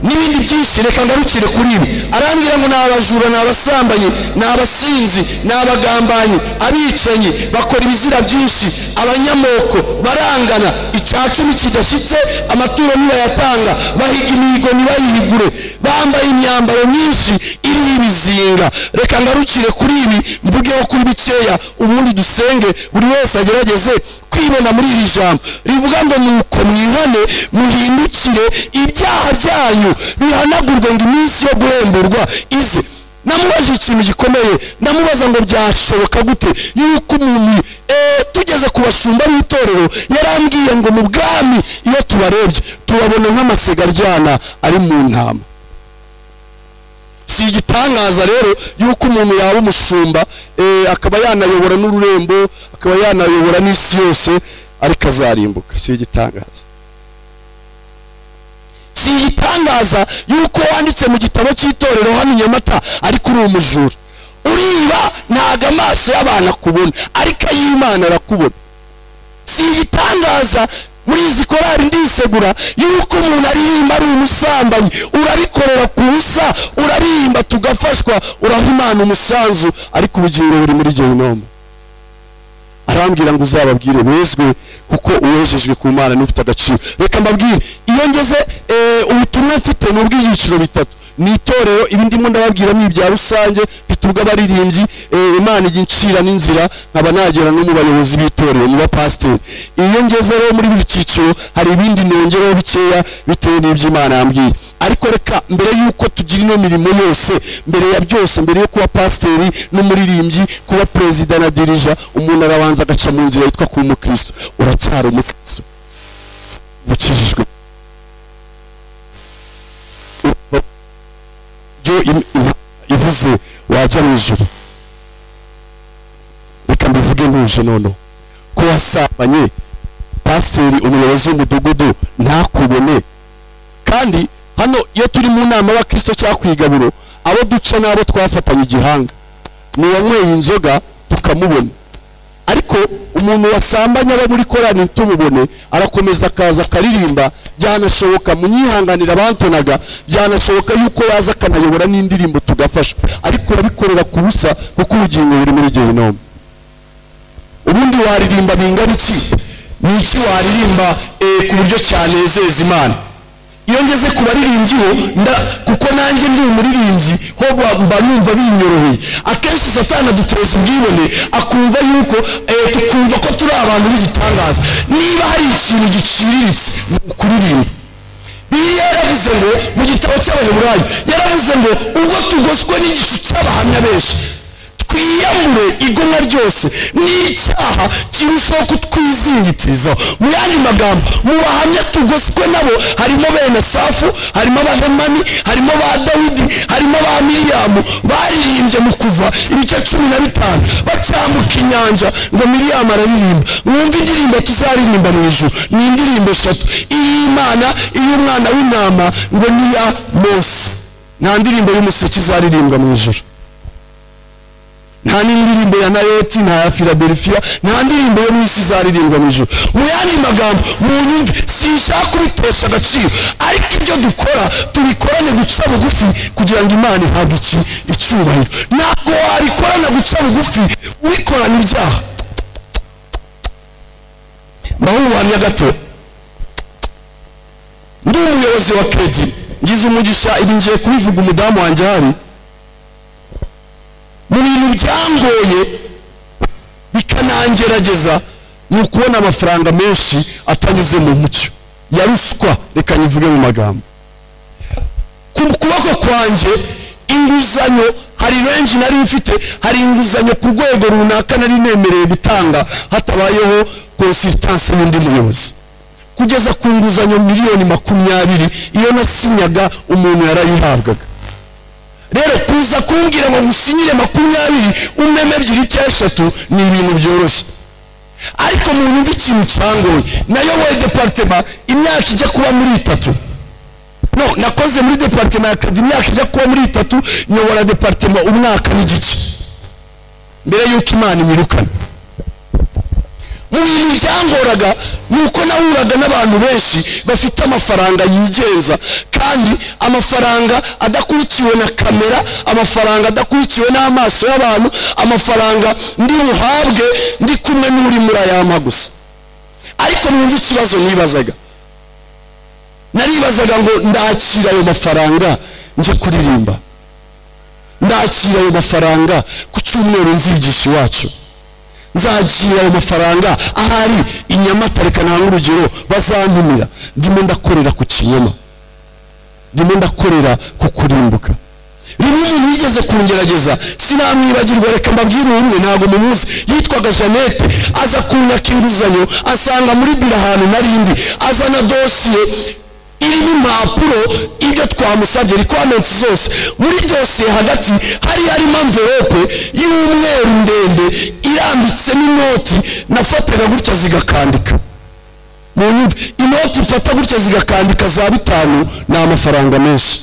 n'ibindi byinshi reka ngarukire kuri ibi arambwira ngo ni abajura ni abasambanyi ni abasinzi ni abagambanyi abicanyi bakora ibizira byinshi abanyamoko barangana icyacumi kidashyitse amaturo ntibayatanga bahiga imihigo ntibayihigure bambaye imyambaro myinshi iriho ibizinga reka ngarukire kuri ibi mvugeho kuri bikeya ubundi dusenge buri wese agerageze kwibona muri iri jambo rivuga ngo nuko mwihane muhindukire ibyaha byanyu bihanagurwe ngo iminsi yo guhemburwa ize namubaje ikintu gikomeye ndamubaza ngo byashoboka gute yuko umuntu eh, tugeze ku bashumba b'itorero yarambwiye ngo mu bwami iyo tubarebye tubabona nk'amasega aryana ari mu ntama si igitangaza rero yuko umuntu yaba umushumba eh, akaba yanayobora n'ururembo akaba yanayobora n'isi yose ariko azarimbuka si igitangaza si igitangaza yuko wanditse mu gitabo cy'itorero hano i nyamata ariko uri umujura uriba ntago amaso y'abantu akubona ariko ay'imana arakubona si igitangaza muri izi korari ndisegura yuko umuntu aririmba ari umusambanyi urabikorera ku busa uraririmba tugafashwa uraha imana umusanzu ariko ubugingo buri muri gehinomu arambwira ngo uzababwire bezwe kuko uwejejwe ku mana n'ufite agaciro reka mbabwire iyo ngeze eh, ubutumwa mfite ni ubw'ibyiciro bitatu ni itorero ibindimo ndababwira ni ibya rusange bitubwa abaririmbyi eh, imana ijya incira n'inzira nkaba nagera no mu bayobozi b'itorero mu bapasiteri iyo ngeze rero muri buri cyiciro hari ibindi nongeraho bikeya bitewe n'ibyo imana yambwiye ariko reka mbere y'uko tugira ino mirimo yose mbere ya byose mbere yo kuba pasiteri n'umuririmbyi kuba perezida na dirija umuntu arabanza agaca mu nzira yitwa kuba umukristo uracyari umukristo bukijijwe ibyo ivuze wajya mu ijuru reka mbivuge ntuje noneho ko wasambanye pasiteri umuyobozi w'umudugudu ntakubone kandi hano iyo turi mu nama y'abakristo cyangwa ku igaburo abo duca n'abo twafatanye igihanga ni uwanyweye inzoga tukamubona ariko umuntu wasambanye aba muri korani ntumubone arakomeza akaza akaririmba byanashoboka munyihanganira abantonaga byanashoboka yuko yaza akanayobora n'indirimbo tugafasha ariko urabikorera ku busa kuko ubugingo buri muri gehinomu ubundi waririmba bingana iki ni iki waririmba eh, ku buryo cyanezeza imana iyo ngeze ku baririmbyi ho nda- kuko nanjye ndi umuririmbyi ho ba- mba numva binyoroheye akenshi satana duteza ubwibone akumva yuko eh, tukumva ko turi abantu b'igitangaza niba hari ikintu giciriritse ni ukuririmba biriya yaravuze ngo mu gitabo cy'abaheburayo yaravuze ngo ubwo tugoswe n'igicu cy'abahamya benshi twiyambure igomwa ryose n'icyaha kirushaho kutwizingikirizaho mu yandi magambo mu bahamya tugoswe nabo harimo bene safu harimo abahemani harimo ba dawidi harimo ba miriyamu baririmbye mu kuva ibice cumi na bitanu bacyambuka inyanja ngo miriyamu araririmba mwumve indirimbo tuzaririmba mu ijuru ni indirimbo eshatu iy'imana iy'umwana w'intama ngo niya mose nta ndirimbo y'umuseke izaririmbwa mu ijuru nta n'indirimbo ya nayoti nta ya filadelfiya nta ndirimbo yo mu isi izaririmbwa mu ijoro mu yandi magambo mu nyumve sinshaka kubitesha agaciro ariko ibyo dukora tubikorane guca bugufi kugira ngo imana ihabwe iki icyubahiro ntabwo wabikorana guca bugufi wikorana ibyaha mbahubuhamya gato ndi umuyobozi wa kedi ngize umugisha ibi ngiye kubivuga umudamu wanjye ahari mu bintu byangoye bikanangerageza ni ukubona amafaranga menshi atanyuze mu mucyo ya ruswa reka nyivuge mu magambo ku kuboko kwanjye inguzanyo hari benshi nari mfite hari inguzanyo ku rwego runaka nari nemerewe gutanga hatabayeho konsistanse y'undi muyobozi kugeza ku nguzanyo miliyoni makumyabiri iyo nasinyaga umuntu yarayihabwaga rero kuza kumbwira ngo musinyire makumyabiri umeme ebyiri cyangwa eshatu ni ibintu byoroshye ariko mu nyumva ikintu cyangoye nayo wowe deparitema imyaka ijya kuba muri itatu no nakoze muri deparitema ya kadi imyaka ijya kuba muri itatu nyobora deparitema umwaka n'igice mbere y'uko imana inyirukana mu bintu byangoraga ni uko nahuraga n'abantu benshi bafite amafaranga yigenza kandi amafaranga adakurikiwe na kamera amafaranga adakurikiwe n'amaso y'abantu amafaranga ndi buhabwe ndi kumwe n'uri murayampa gusa ariko mwumva ikibazo nibazaga naribazaga ngo ndakira ayo mafaranga njye kuririmba ndakira ayo mafaranga ku cyumweru nzigisha iwacu nzakira ayo mafaranga ahari i nyamata reka ntange urugero bazantumira ndimo ndakorera ku kinyoma ndimo ndakorera ku kurimbuka rimwe umuntu yigeze kungerageza sinamwibagirwa reka mbabwire umwe ntabwo mumuzi yitwaga jeannette aza kunyaka inguzanyo asanga muri biro ahantu narindi azana dosiye irimo impapuro ibyo twamusabye requirements zose muri dosiye hagati hari harimo amverope y'umweru ndende irambitsemo inoti nafataga gutya zigakandika mu nyumve inoti mfata gutya zigakandika za bitanu ni amafaranga menshi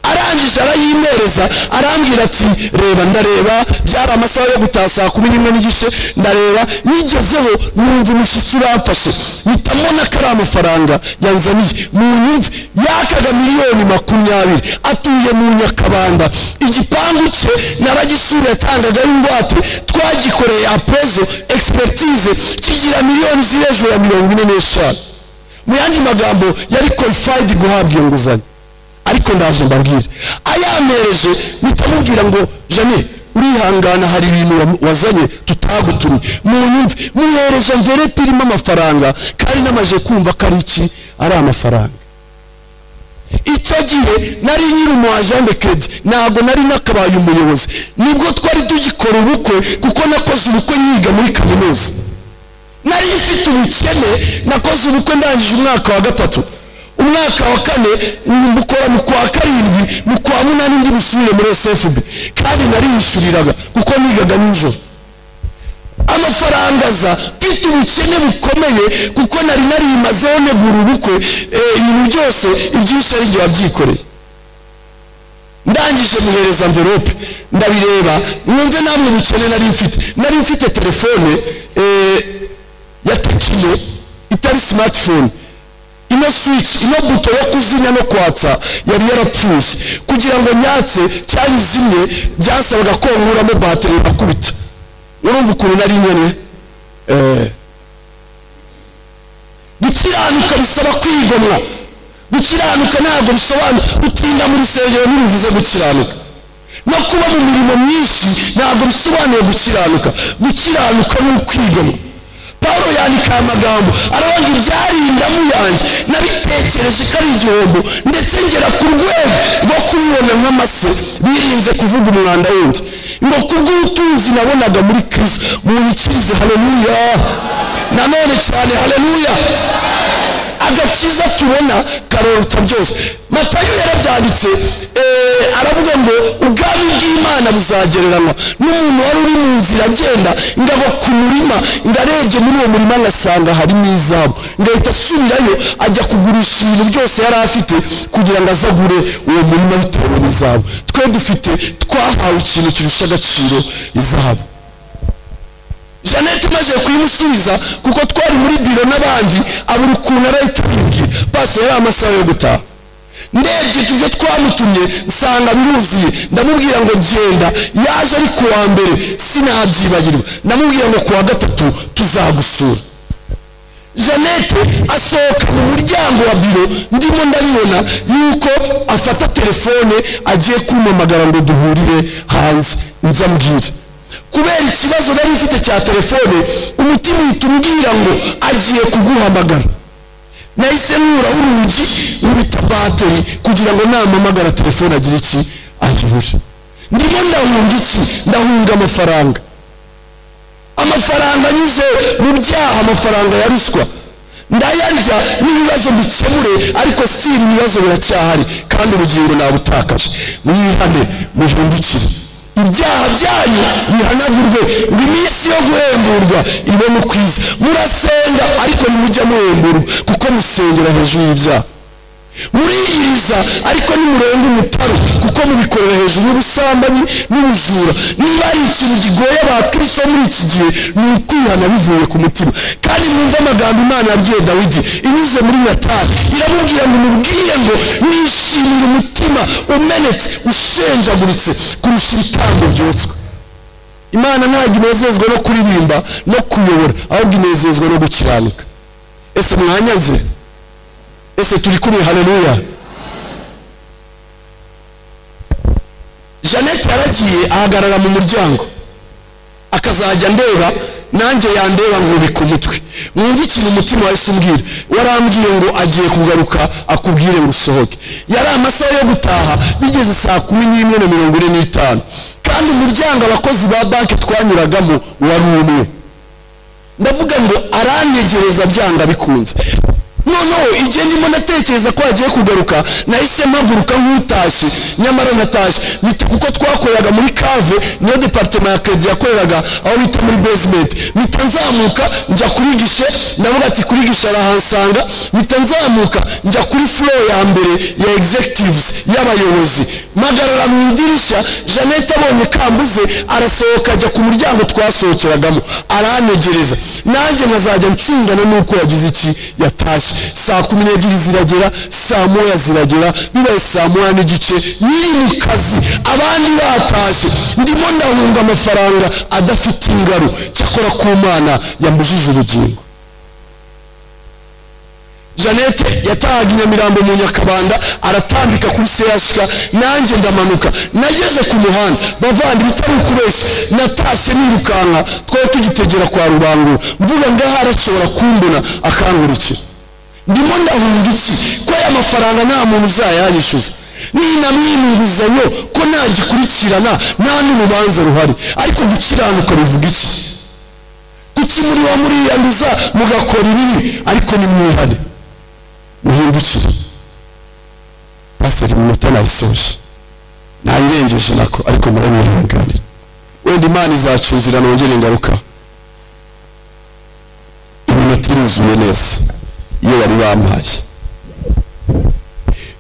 arangije arayimereza arambwira ati reba ndareba byari amasaha yo gutaha saa kumi n'imwe n'igice ndareba nigezeho numva umushyitsi uramfashe mpita mbona ko ari amafaranga yanzaniye mu nyumve yakaga miliyoni makumyabiri atuye mu nyakabanda igipangu cye naragisuye yatangagaho ingwate twagikoreye apezo expertise kigira miliyoni ziri hejuru ya mirongo ine n'eshanu mu yandi magambo yari qualified guhabwa iyo nguzanyo ariko icyo ndaje mbabwire ayampereje bitamubwira ngo jane urihangana hari ibintu wa- wazanye tutagutumye munyumve muhereje mverete irimo amafaranga kandi namaze kumva ko ari iki ari amafaranga icyo gihe nari nyiri umu agende kedi ntabwo nari nakabaye umuyobozi nibwo twari tugikora ubukwe kuko nakoze ubukwe nyiga muri kaminuza nari mfite ubukene nakoze ubukwe ndangije umwaka wa gatatu umwaka wa kane mbukora mu kwa karindwi mu kwa munani ndi busubire muri sfb kandi nariyishyuriraga kuko nigaga nijoro amafaranga aza mfite ubukene bukomeye kuko nari narimazeho negura ubukwe eh, ibintu byose ibyinshi ari njye wabyikoreye ndangije muhereza mverope ndabireba mwumve namwe bukene nari mfite nari mfite telefone eh, ya tekino itari smartphone ino switch ino buto yo kuzimya no kwatsa yari yarapfuye kugira ngo nyatse cyangwa izimye byasabaga ko nkuramo bateri bakubita urumva ukuntu nari nyene eh. gukiranuka bisaba kwigomwa gukiranuka ntabwo bisobanura gutinda muri sengero ntibivuze gukiranuka no kuba mu mirimo myinshi ntabwo bisobanuye gukiranuka gukiranuka ni ukwigomwa pawulo yandika aya magambo aravuga ibyari indamu yanjye nabitekereje ko ari igihombo ndetse ngera ku rwego rwo kubibona nk'amase birinze kuvuga umwanda wundi ngo kubw'ubutunzi nabonaga muri kristo munyikirize haleluya nanone cyane haleluya agakiza tubona karuruta byose matayo yarabyanditse eh, aravuga ngo ubwami bw'imana buzagereranywa n'umuntu wari uri mu nzira agenda ngava ku murima ndarebye muri uwo murima ngasanga harimo izabu ngahita asubirayo ajya kugurisha ibintu byose yari afite kugira ngo azagure uwo murima bitewe n'izabu twe dufite twahawe ikintu kirusha agaciro izahabu jeannette imaze kuyimusubiza kuko twari muri biro n'abandi abura ukuntu arayitubibwira basi yari amasaha yo gutaha ndebye ibyo twamutumye nsanga biruzuye ndamubwira ngo genda yaje ari ku wa mbere sinabyibagirwa ndamubwira ngo ku wa gatatu tuzagusura jeannette asohoka mu muryango wa biro ndimo ndabibona yuko afata telefone agiye kumpamagara ngo duhurire hanze nzambwire kubera ikibazo nari mfite cya telefone umutima uhita umbwira ngo agiye kuguhamagara nahise nura urugi rubita bateri kugira ngo nampamagara telefone agire iki agihuje ndimo ndahunga iki ndahunga amafaranga amafaranga anyuze mu byaha amafaranga ya ruswa ndayarya n'ibibazo mbikemure ariko si ibibazo biracyahari kandi ubugingo nabutakaje mwihane muhindukire ibyaha byanyu bihanagurwe ngo iminsi yo guhemburwa ibone ukwiza murasenga ariko ntimujya muhemburwa kuko musengera hejuru y'ibyaha muriyiriza ariko nimurenga umutaru kuko mubikorera hejuru y'ubusambanyi n'ubujura niba ari ikintu kigoye abakristo bo muri iki gihe ni ukwihana bivuye ku mutima kandi mwumve amagambo imana yabwiye dawidi inyuze muri natani iramubwira ngo mubwire ngo nishimire umutima umenetse ushenjaguritse kurusha ibitambo byoswe imana ntabwo inezezwa no kuririmba no kuyobora ahubwo inezezwa no gukiranuka ese mwanyanze ese turi kumwe haleluya jeannette yaragiye ahagarara mu muryango akazajya ndeba nanjye yandeba nkubika umutwe mwumve ikintu umutima wahise umbwira warambwiye ngo agiye kugaruka akubwire ngo usohoke yari amasaha yo gutaha bigeze saa kumi n'imwe na mirongo ine n'itanu kandi umuryango abakozi ba banki twanyuragamo wari umwe ndavuga ngo aranyegereza byanga bikunze noneho igihe ndimo ndatekereza ko hagiye kugaruka nahise mpaguruka nk'utashye nyamara ntatashye bite kuko twakoreraga muri kave niyo departema ya kedi yakoreraga aho bita muri basement mpita nzamuka njya kuri gishe ndavuga ati kuri gishe arahansanga mpita nzamuka njya kuri flow ya mbere ya executives y'abayobozi mpagarara mu idirishya jeannette abonye kambuze arasohoka ajya ku muryango twasohokeragamo aranyegereza nanjye nkazajya ncungana n'uko yagize iki yatashye saa kumi n'ebyiri ziragera saa moya ziragera bibaye saa moya n'igice nyiri mu kazi abandi batashye ndimo ndahunga amafaranga adafite ingaro cyakora ku mana yambujije ubugingo janete yatahaga i nyamirambo mu nyakabanda aratambika kuri seyasika nanjye ndamanuka nageze ku muhanda bavandi bitari ukubeshya natashye nirukanka twari tugitegera kwa rubangura mvuga ngaho arashobora kumbona akangurukira ndimo ndahunga iki ko aya mafaranga nta muntu uzayanyishyuza ninamwima inguzanyo ko nagikurikirana nta n'urubanza ruhari ariko gukiranuka bivuga iki kuki muri wa muriyanduza mugakora ibibi ariko nimwihane muhindukire pasiteri minota nayisoje nayirengeje nako ariko muramwihanganira wenda imana izaca inzira nongere ingaruka iminota iruzuye neza iyo bari bampaye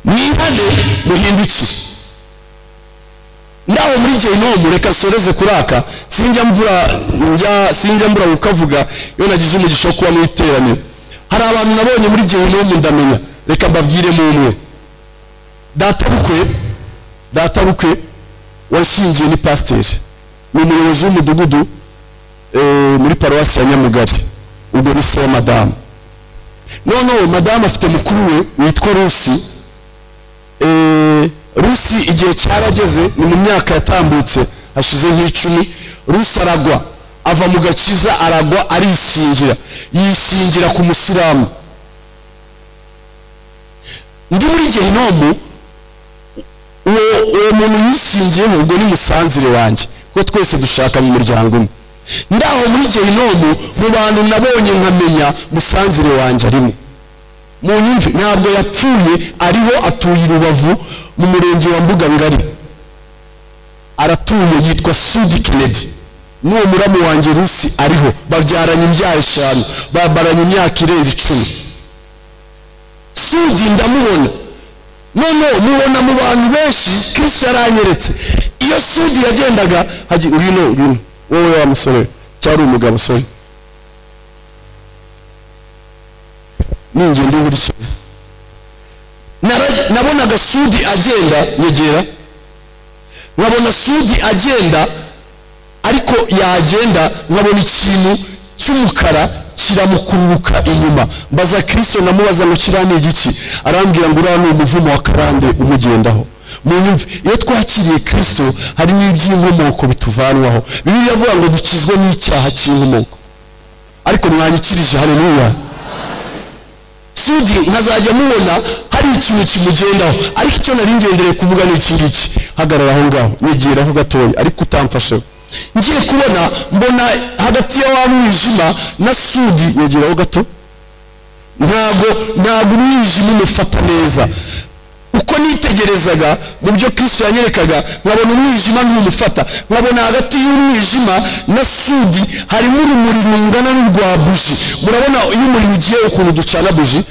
mwihane muhindukire nawe muri gehinomu reka nsoreze kuraka sinjya mvura njya sinjya mbura kukavuga iyo nagize umugisha wo kuba mu iteraniro hari abantu nabonye muri gehinomu ndamenya reka mbabwiremo umwe data bukwe data bukwe washingiye ni pasiteri ni umuyobozi w'umudugudu eh, muri paruwasi ya nyamugari ubwo ni se wa madamu noneho madamu afite mukuru we witwa rusi eh, rusi igihe cyarageze ni mu myaka yatambutse hashize nk'icumi rusi aragwa ava mu gakiza aragwa arishingira yishingira ku musilamu ndi muri gehinomu uwo uwo muntu yishingiyeho ubwo ni musanzire wanjye kuko twese dushaka mu muryango umwe ndaho muri gehinomu mu bantu nabonye nkamenya musanzire wanjye arimo mu nyumve ntabwo yapfuye ariho atuye i rubavu mu murenge wa mbugangari aratuye yitwa sudi kennedy n'uwo muramu wanjye rusi ariho babyaranye imbyaro eshanu babaranye imyaka irenze icumi sudi ndamubona noneho mubona mu bantu benshi kirisi yaranyeretse iyo sudi yagendaga hagi ngwino ngwino wowe wa musore we cyari umugabo sorry ningenda uburyo Nara- nabonaga sudi agenda nyegera nkabona sudi agenda ariko yagenda nkabona ikintu cy'umukara kiramukururuka inyuma mbaza kirisito namubaza ngo kirane igiki arambwira ngo uriya ni umuvumo wa karande umugendaho mu nyumve iyo twakiriye kirisito harimo iby'inkomoko bituvanwaho bibiliya iravuga ngo dukizwe n'icyaha cy'inkomoko ariko mwanyikirije haleluya sudi nkazajya mubona hari ikintu kimugendaho ariko icyo nari ngendereye kuvuga ni iki ngiki hagarara aho ngaho nyegeraho gatoya ariko utamfasheho ngiye kubona mbona hagati ya wa mwijima na sudi yegeraho gato ntabwo ntabwo umwijima umufata neza uko nitegerezaga mu byo kristo yanyerekaga nkabona umwijima ntumufata nkabona hagati y'umwijima na sudi harimo urumuri rungana n'urwa buji murabona iyo umuriro ugiye ukuntu ducana buji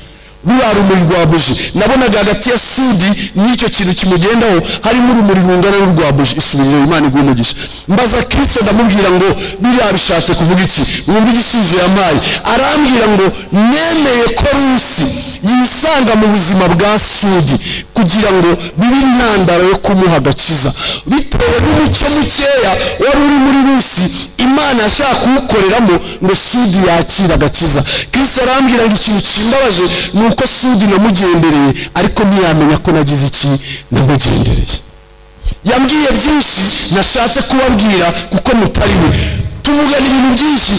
ruriya rumuri rwa buji nabonaga hagati ya sudi n'icyo kintu kimugendaho harimo urumuri rungana n'urwa buji isubiriro imana iguha umugisha mbaza kristo ndamubwira ngo biriya bishatse kuvuga iki wumva igisubizo yampaye arambwira ngo nemeye ko rusi yisanga mu buzima bwa sudi kugira ngo bibe intandaro yo kumuha agakiza bitewe n'umucyo mukeya wari uri muri rusi imana yashaka kuwukoreramo ngo sudi yakire agakiza kristo arambwira ngo ikintu kimbabaje ni uko sudi namugendereye ariko ntiyamenya ko nagize iki namugendereye yambwiye byinshi nashatse kubabwira kuko mutari we tuvugana ibintu byinshi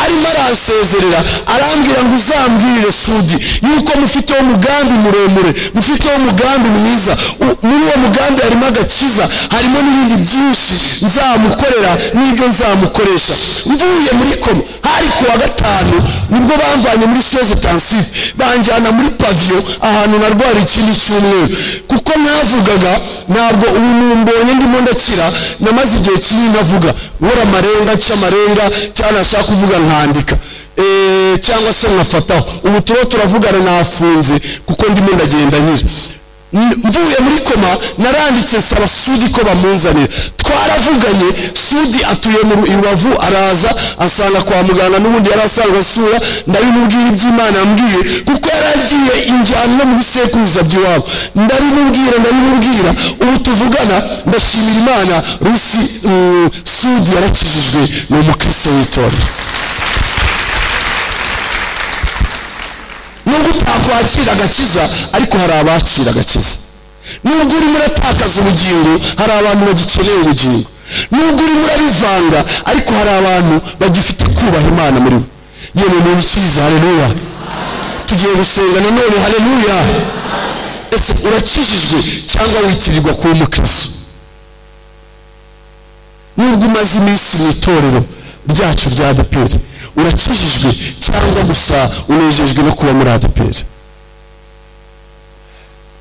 arimo aransezerera arambwira ngo uzambwirire sudi yuko mufiteho umugambi muremure mufiteho umugambi mwiza U- muri uwo mugambi harimo agakiza harimo n'ibindi byinshi nzamukorera n'ibyo nzamukoresha mvuye muri koma hari ku wa gatanu nibwo bamvanye muri siyoze tansisi banjyana muri paviyo ahantu narwara ikindi cyumweru kuko navugaga ntabwo ubu numbonye ndimo ndakira namaze igihe kinini navuga nkora amarenga nca amarenga cyangwa nashaka kuvuga nkandika Eh, cyangwa se nkafataho ubu turiho turavugana nafunze kuko ndimo ndagenda nyine N- mvuye muri koma naranditse nsaba sudi ko bamunzanira twaravuganye sudi atuye mu Ru- i rubavu araza asanga kwa muganga n'ubundi yari asanzwe asura ndabimubwira iby'imana yambwiye kuko yari agiye injyana no mu bisekuruza by'iwabo ndabimubwira ndabimubwira ubu tuvugana ndashimira imana rusi mm, sudi yarakijijwe ni umukristo w'itorero nubwo utakwa bakira agakiza ariko hari abakira agakiza nubwo urimo uratakaza ubugingo hari abantu bagikeneye ubugingo nubwo urimo urabivanga ariko hari abantu bagifite kubaha imana muri bo yewe ni urukiza hareruya tugiye gusenga nanone hareruya ese urakijijwe cyangwa witirirwa kuba umukristo nubwo umaze iminsi mu itorero ryacu rya adeperi urakijijwe cyangwa gusa unejejwe no kuba muri adeperi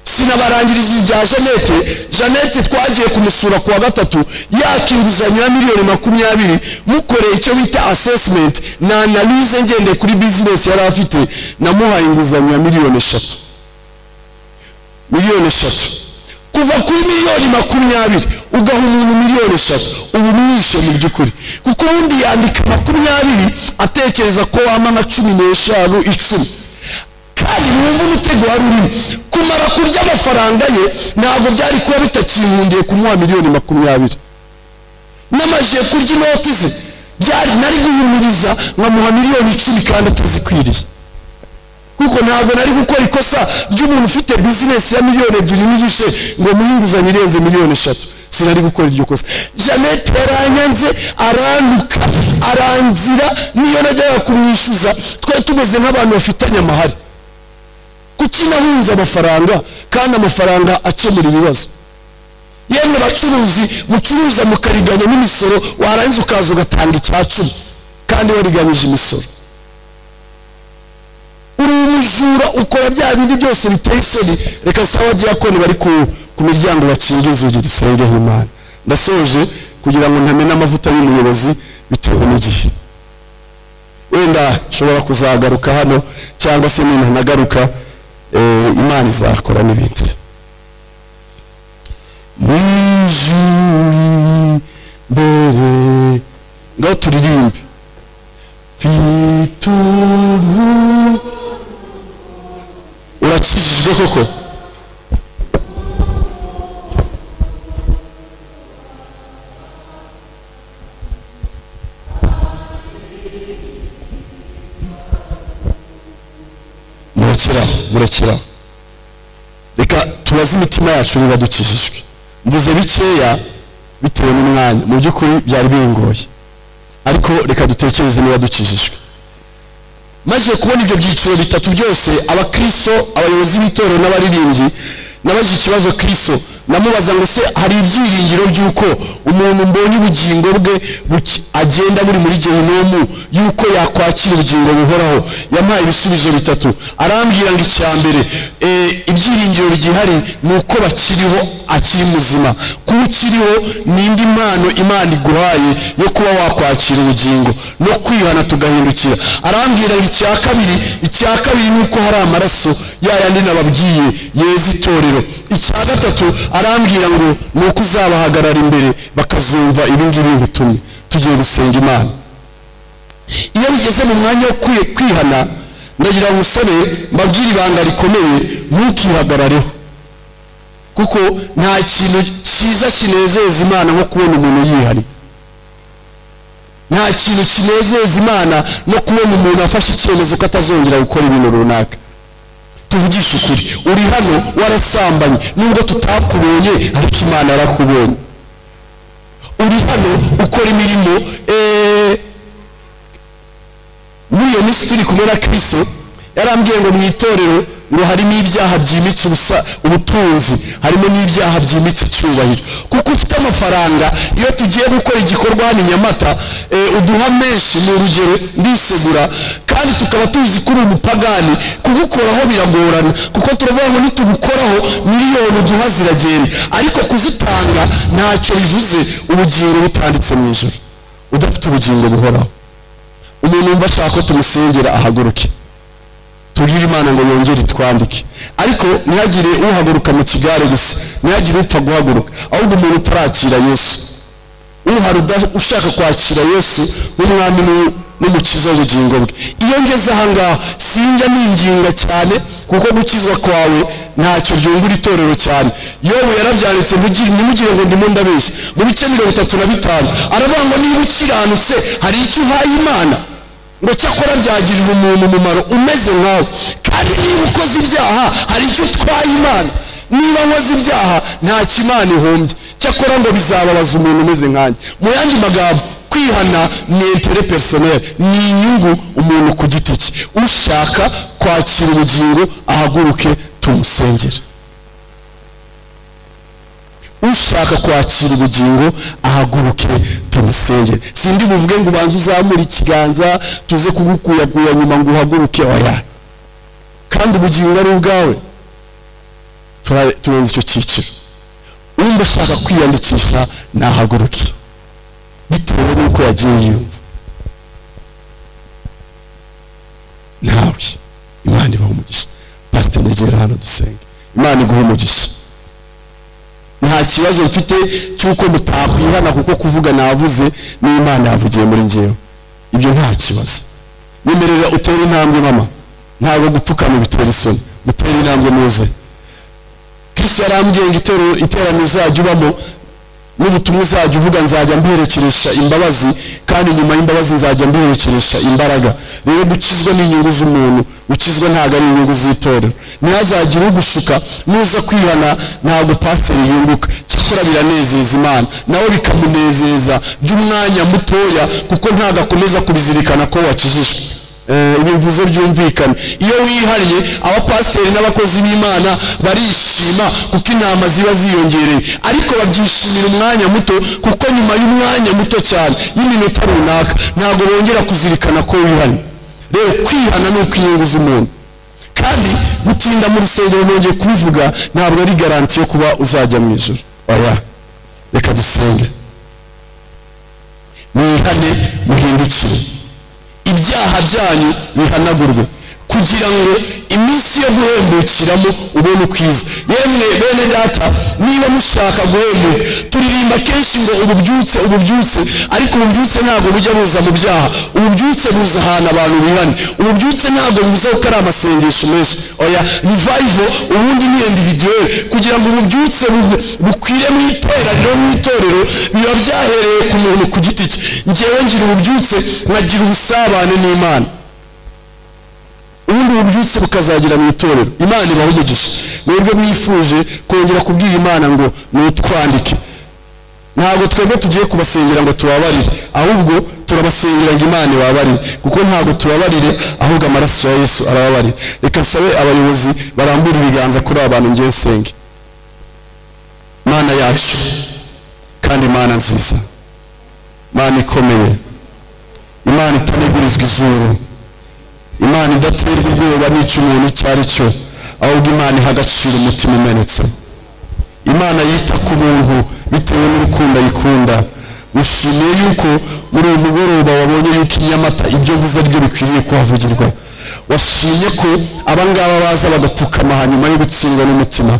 sinabarangirije ibya jeannette jeannette twagiye kumusura ku wa gatatu yaka inguzanyo ya miliyoni makumyabiri mukoreye icyo bita assessment na analyse ngendeye kuri bizinesi yari afite namuhaye inguzanyo ya miliyoni eshatu miliyoni eshatu kuva kuri miliyoni makumyabiri ugaha umuntu miliyoni eshatu uba umwishe mu by'ukuri kuko ubundi yandika makumyabiri atekereza ko wama nka cumi n'eshanu icumi kandi mwumva umutego wari urimo kumara kurya amafaranga ye ntabwo byari kuba bitakimundiye kumuha miliyoni makumyabiri n'amajije kurya inoti ze byari nari guhumuriza nkamuha miliyoni icumi kandi atazikwiriye kuko ntabwo nari gukora ikosa ry'umuntu ufite bizinesi ya miliyoni ebyiri n'igice ngo muhe inguzanyo irenze miliyoni eshatu sinari gukora iryo kosa jeannette yaranyanze arantuka aranzira niyo najyaga kumwishyuza twari tumeze nk'abantu bafitanye amahari kuki nahunze amafaranga kandi amafaranga akemura ibibazo yemwe bacuruzi mucuruza mukariganya n'imisoro warangiza ukaza ugatanga icya cumi kandi wariganyije imisoro uri umujura ukora bya bindi byose biteye isoni reka sawa diyakoni bari ku ku miryango bakinga inzugi dusengeho imana ndasoje kugira ngo ntamena amavuta y'umuyobozi bitewe n'igihe wenda nshobora kuzagaruka hano cyangwa se nintanagaruka eh, imana izakora n'ibindi mu ijuri mbere ngaho turirimbe mfite umuntu urakijijwe koko murakira murakira reka tubaze imitima yacu niba dukijijwe mvuze bikeya bitewe n'umwanya mu by'ukuri byari bingoye ariko reka dutekereze niba dukijijwe maze kubona ibyo byiciro bitatu byose abakristo abayobozi b'itorero n'abaririmbyi nabajije ikibazo kristo namubaza ngo se hari ibyiringiro by'uko umuntu mbonye ubugingo bwe buki- agenda buri muri gehinomu y'uko yakwakira ubugingo buhoraho yampaye ibisubizo bitatu arambwira ngo icya mbere eh, ibyiringiro byihariye ni uko bakiriho akiri muzima kuba ukiriho n'indi mpano imana iguhaye yo kuba wakwakira ubugingo no kwihana tugahindukira arambwira ngo icya kabiri icya kabiri ni uko hari amaraso ya yandi nababwiye yeza itorero icya gatatu arambwira ngo ni uko uzabahagarara imbere bakazumva ibingibi nkutumye tugiye gusenga imana iyo bigeze mu mwanya wo kwi- kwihana ndagira ngo umusore mbabwire ibanga rikomeye ntukihagarareho kuko nta kintu cyiza kinezeza imana nko kubona umuntu yihariye nta kintu kinezeza imana no kubona umuntu afashe icyemezo ko atazongera gukora ibintu runaka tuvugishe ukuri uri hano warasambanye nubwo tutakubonye ariko imana yarakubonye uri hano ukora imirimo eh, muri iyo minsi turi kumwe na kirisito yarambwiye ngo mu itorero ngo harimo ibyaha byimitse ubusa ubutunzi harimo n'ibyaha byimitse icyubahiro kuko ufite amafaranga iyo tugiye gukora igikorwa hano i nyamata eh, uduha menshi ni urugero ndisegura kandi tukaba tuzi ko uri umupagani kugukoraho biragorana kuko turavuga ngo nitugukoraho miliyoni uduha ziragenda ariko kuzitanga ntacyo bivuze ubugingo butanditse mu ijoro udafite ubugingo buhoraho umuntu wumva ashaka ko tumusengera ahaguruke tubwire imana ngo yongere itwandike ariko ntihagire uhaguruka mu kigare gusa ntihagire upfa guhaguruka ahubwo umuntu utarakira yesu uhari uda- ushaka kwakira yesu nk'umwami n'u- n'umukiza w'ubugingo bwe iyo ngeze ahangaha sinjya ninginga cyane kuko gukizwa kwawe ntacyo byungura itorero cyane yobu yarabyanditse mugire- ntimugire ngo ndimo ndabeshya mu bice mirongo itatu na bitanu aravuga ngo niba ukiranutse hari icyo uhaye imana ngo cyakora byagirira umuntu umumaro umeze nkawe kandi niba ukoze ibyaha hari icyo utwaye imana niba nkoze ibyaha ntacyo imana ihombye cyakora ngo bizababaza umuntu umeze nkanjye mu yandi magambo kwihana ni intere personel ni inyungu umuntu ku giti cye ushaka kwakira ubugingo ahaguruke tumusengere ushaka kwakira ubugingo ahaguruke tumusengere sindi buvuge ngo ubanze uzamure ikiganza tuze kugukuyaguya nyuma ngo uhaguruke oya kandi ubugingo ari ubwawe Tura- turenze icyo cyiciro wumva ashaka kwiyandikisha nahaguruke bitewe n'uko yagiye yiyumva nawe imana ibaha umugisha pasiteri negera hano dusenge imana iguha umugisha nta kibazo mfite cy'uko mutakwihana kuko kuvuga navuze n'imana yavugiye muri ngewe ibyo nta kibazo nemerera utere intambwe mama ntabwo gupfukama bitera isoni mutere intambwe muze kristo yarambwiye ngo itero- iterano uzajya ubamo n'ubutumwa uzajya uvuga nzajya mberekeresha imbabazi kandi nyuma y'imbabazi nzajya mberekeresha imbaraga rero gukizwa ni inyungu z'umuntu gukizwa ntabwo ari inyungu z'itorero ntihazagire ugushuka nuza kwihana ntabwo pasiteri yunguka cyakora biranezeza imana nawe bikamunezeza by'umwanya mutoya kuko ntabwo akomeza kubizirikana ko wakijijwe Eh, ibi mvuze byumvikane iyo wihariye abapasiteri n'abakozi b'imana barishima kuko intama ziba ziyongereye ariko babyishimira umwanya muto kuko nyuma y'umwanya muto cyane y'iminota runaka ntabwo bongera kuzirikana ko wihariye rero kwihana ni ukwinyunguza umuntu kandi gutinda mu rusengero nongeye kubivuga ntabwo ari garanti yo kuba uzajya mu ijoro oya reka dusenge mwihane muhindukire ibyaha byanyu bihanagurwe kugira ngo iminsi yo guhembukiramo ubone ukwiza yemwe bene data niba mushaka guhembuka turirimba kenshi ngo ububyutse ububyutse ariko ububyutse ntabwo bujya buza mu byaha ububyutse buza ahantu abantu bihane ububyutse ntabwo bivuze ko ari amasengesho menshi oya revival ubundi ni individuel kugira ngo ububyutse bu- bukwire mu iteraniro mu itorero biba byahereye ku muntu ku giti cye ngewe ngira ububyutse nkagira ubusabane n'imana ubundi bubyutse bukazagira mu itorero imana ibaha umugisha mwebwe mwifuje kongera kubwira imana ngo nutwandike ntabwo twebwe tugiye kubasengera ngo tubabarire ahubwo turabasengera ngo imana ibabarire kuko ntabwo tubabarire ahubwo amaraso ya yesu arababarira reka nsabe abayobozi barambura ibiganza kuri aba bantu ngewe nsenge mana yacu kandi mana nziza mana ikomeye imana itanegurizwa izuru imana idaterwa ubwoba n'icyo umuntu icyo ari cyo ahubwo imana iha agaciro umutima umenetse imana yita ku buntu bitewe n'urukundo ayikunda mushimiye yuko muri uyu mugoroba wabonye yuko i nyamata ibyo mvuze ari byo bikwiriye kuhavugirwa washimye ko abangaba baza bagapfukama hanyuma yo gutsindwa n'umutima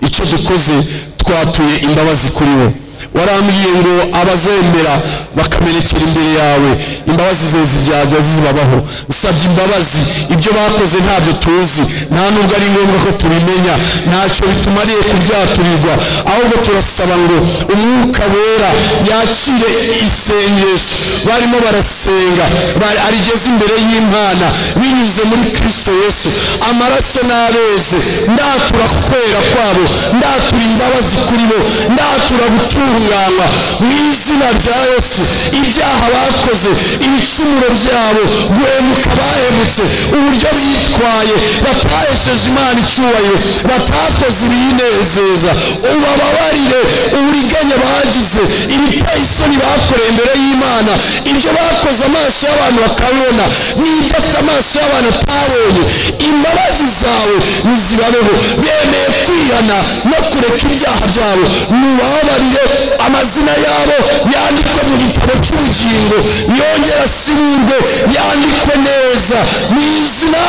icyo dukoze twatuye imbabazi kuri bo warambwiye ngo abazemera bakamenekera imbere yawe imbabazi ze zijyajya zibabaho usabye imbabazi ibyo bakoze ntabyo tuzi nta nubwo ari ngombwa ko tubimenya ntacyo bitumariye kubyaturirwa ahubwo turasaba ngo umwuka wera yakire isengesho barimo barasenga bari- arigeze imbere y'imana binyuze muri kristo yesu amaraso n'abeze ndatura kwera kwabo ndatura imbabazi kuri bo ndatura gutunganywa mu izina rya yesu ibyaha bakoze ibicumuro byabo guhemuka bahemutse uburyo bitwaye batahesheje imana icyubahiro batakoze ibiyinezeza ubababarire uburiganya bagize ibiteye isoni bakoreye imbere y'imana ibyo bakoze amaso y'abantu bakabibona n'ibyo amaso y'abantu atabonye imbabazi zawe nizibabeho bemeye kwihana no kureka ibyaha byabo nubababarire amazina yabo yandikwe mu gitabo cy'ubugingo yongera asimurwe yandikwe neza mu izina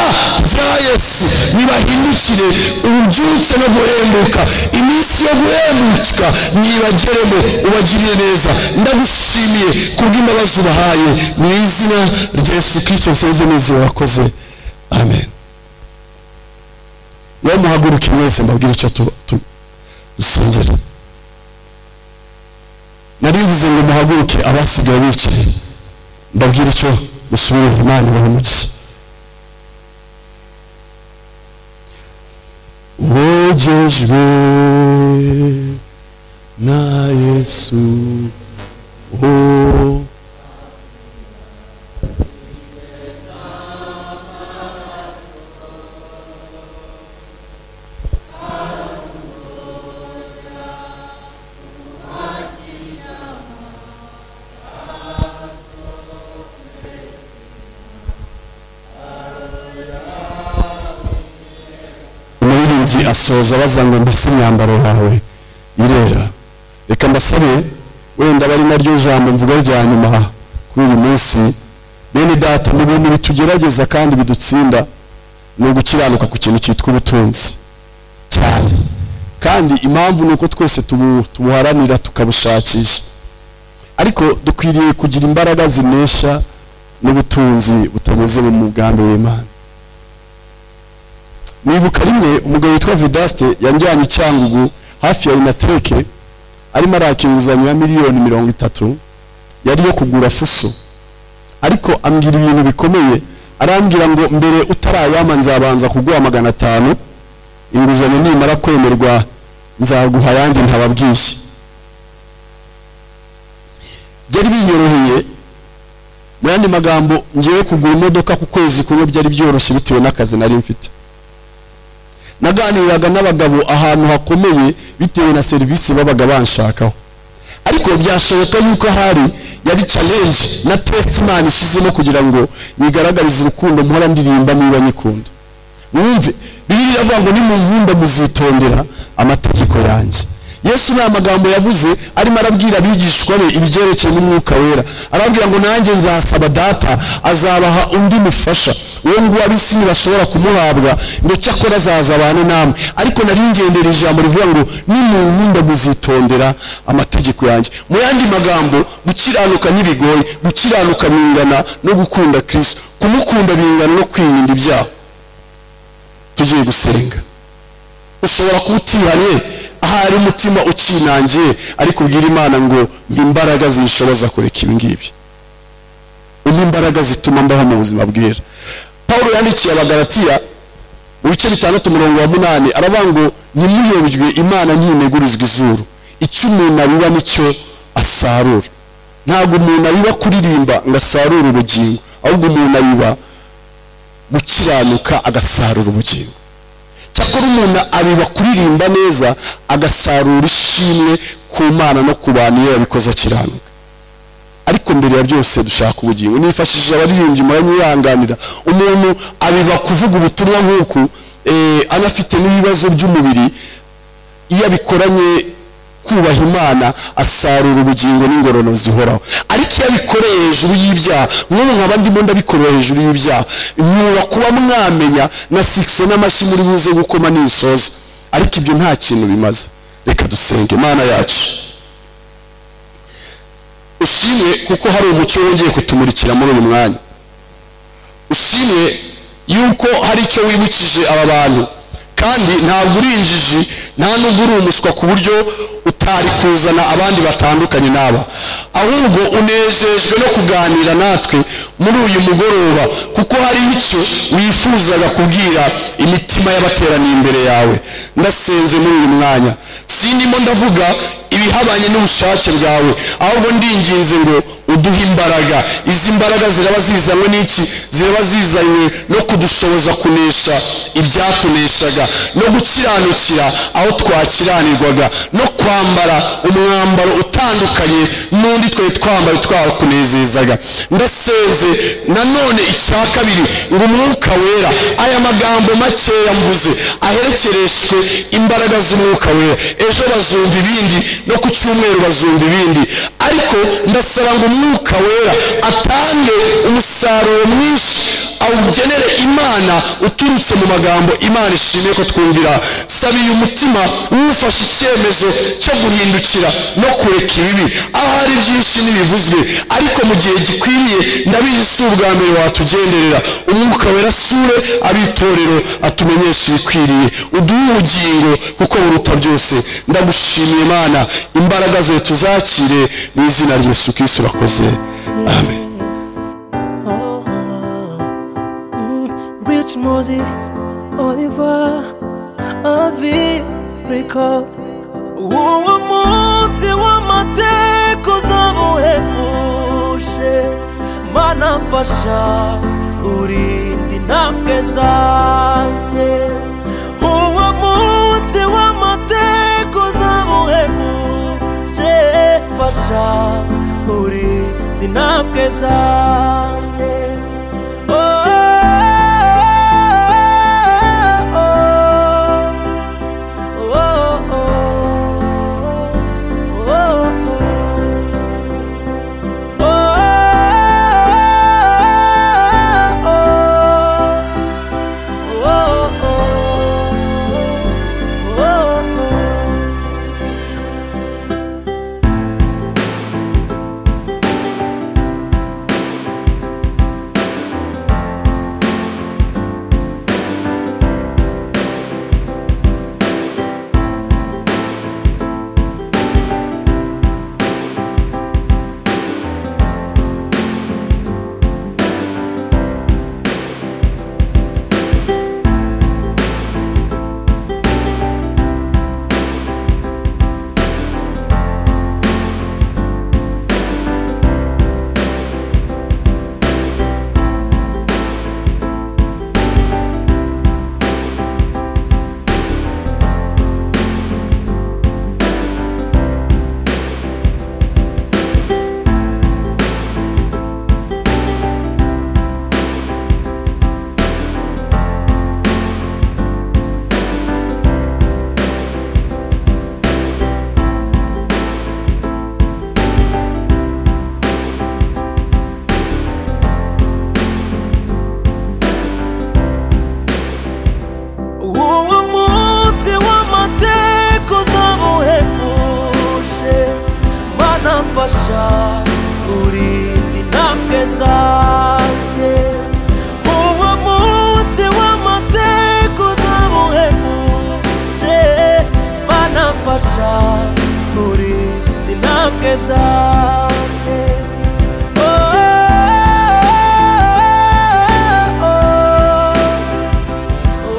rya yesu nibahindukire ububyutse no guhembuka iminsi yo guhembuka nibageremo ubagiriye neza ndagushimiye kubw'imbabazi ubahaye mu izina rya yesu kirisito nsenze neza wakoze amen niba muhaguruke mwese mbabwire icyo tu- tu- dusengera nari mvuze ngo muhaguruke abasigaye bicaye mbabwire icyo musubire imana ibahemukiye wogejwe na yesu oh. umuririmbyi asoza bazanga mbese imyambaro yawe irera reka mbasabe wenda bari naryo jambo mvuga rya nyuma kuri uyu munsi bene data mu bintu bitugerageza kandi bidutsinda ni ugukiranuka ku kintu cyitwa ubutunzi cyane kandi impamvu ni uko twese tubu- tubuharanira tukabushakisha ariko dukwiriye kugira imbaraga zinesha n'ubutunzi butanyuze mu mugambi w'imana nibuka rimwe umugabo witwa vidaste yanjyanye icyangugu hafi ya inateke arimo araka inguzanyo ya miliyoni mirongo itatu yari yo kugura fuso ariko ambwira ibintu bikomeye arambwira ngo mbere utarayama nzabanza kuguha magana atanu inguzanyo nimara kwemerwa nzaguha ayandi ntababwiye byari binyoroheye mu yandi magambo ngiye kugura imodoka ku kwezi kumwe byari byoroshye bitewe n'akazi nari mfite naganiraga n'abagabo ahantu hakomeye bitewe na serivisi babaga banshakaho ariko byashoboka yuko ahari yari challenge na test imana ishizemo kugira ngo yigaragarize urukundo mpora ndirimba niba nyikunda mwumve bibiri iravuga ngo nimunkunda muzitondera amategeko yanjye yesu ni amagambo yavuze arimo arabwira abigishwa be ibyerekeye n'umwuka wera arababwira ngo nanjye nzasaba data azabaha undi mufasha uwo nguwo ab'isi ntibashobora kumuhabwa ngo cyakora azazabane namwe ariko nari ngendera ijambo rivuga ngo nimunkunda muzitondera amategeko yanjye mu yandi magambo gukiranuka ntibigoye gukiranuka bingana no gukunda kirisito kumukunda bingana no kwirinda ibyaha tugiye gusenga ushobora kuba utihanye ahari umutima ukinangiye ariko ubwira imana ngo ni imbaraga zinshoboza kureka ibi ngibi ni imbaraga zituma mbaho mu buzima bwera paul yandikiye abagaratiya mu bice bitandatu umurongo wa munani aravuga ngo ntimuyobwe imana ntinegurizwa izuru icyo umuntu abiba nicyo asarura ntabwo umuntu abiba kuririmba ngo asarure ubugingo ahubwo umuntu abiba gukiranuka agasarura ubugingo cyakora umuntu abiba kuririmba neza agasarura ishimwe ku mana no ku bantu iyo yabikoze akiranuka ariko mbere ya byose dushaka ubugingo nifashishije abaririmbyi muranyihanganira umuntu abiba kuvuga ubutumwa nk'uku eh, anafite n'ibibazo by'umubiri iyo abikoranye kubaha imana asarura ubugingo n'ingororano zihoraho ariko iyo abikoreye hejuru y'ibyaha nk'ubu nkaba ndimo ndabikorera hejuru y'ibyaha mwuba kuba mwamenya na sikise n'amashyi muri buze gukoma nisoza ariko ibyo nta kintu bimaze reka dusenge imana yacu ushimwe kuko hari umucyo wongeye kutumurikira muri uyu mwanya ushimwe yuko hari icyo wibukije aba bantu kandi ntabwo uri injiji nta nubwo uri umuswa ku buryo utari kuzana abandi batandukanye n'aba ahubwo unejejwe no kuganira natwe muri uyu mugoroba kuko hari icyo wifuzaga kubwira imitima y'abateraniye imbere yawe ndasenze muri uyu mwanya sindimo ndavuga ibihabanye n'ubushake bwawe ahubwo ndinginze ngo uduhe imbaraga izi mbaraga ziraba zizanywe n'iki ziraba zizanywe no kudushoboza kunesha ibyatuneshaga no gukiranukira aho twakiranirwaga no kwambara umwambaro utandukanye n'undi twari twambaye twakunezezaga ndasenze nanone icya kabiri ngo umwuka wera aya magambo makeya mvuze aherekereshwe imbaraga z'umwuka wera ejo bazumva ibindi no ku cyumweru bazumva ibindi ariko ndasaba ngo umwuka wera atange umusaruro mwinshi awugenere imana uturutse mu magambo imana ishimiye ko twumvira sabiye umutima wufashe icyemezo cyo guhindukira no kureka ibibi ahari byinshi n'ibivuzwe ariko mu gihe gikwiriye ndabizi si ubwa mbere watugenderera umwuka wera sure ab'itorero atumenyeshe ibikwiriye uduhe ubugingo kuko buruta byose ndagushimiye imana imbaraga zawe tuzakire mu izina rya yesu kirisitu urakoze amen oh. Rosie, Oliver, Avi, Rico. Uwo munsi w'amateka uzamuhebuje Mana mfasha urinde intambwe zanjye Uwo munsi w'amateka uzamuhebuje Mfasha urinde intambwe zanjye Oh, oh, oh. uwo munsi w'amateka uzamuhebuje mana mfasha urinde intambwe zanjye uwo munsi w'amateka uzamuhebuje mana mfasha urinde intambwe zanjye Oh, oh, oh, oh, oh.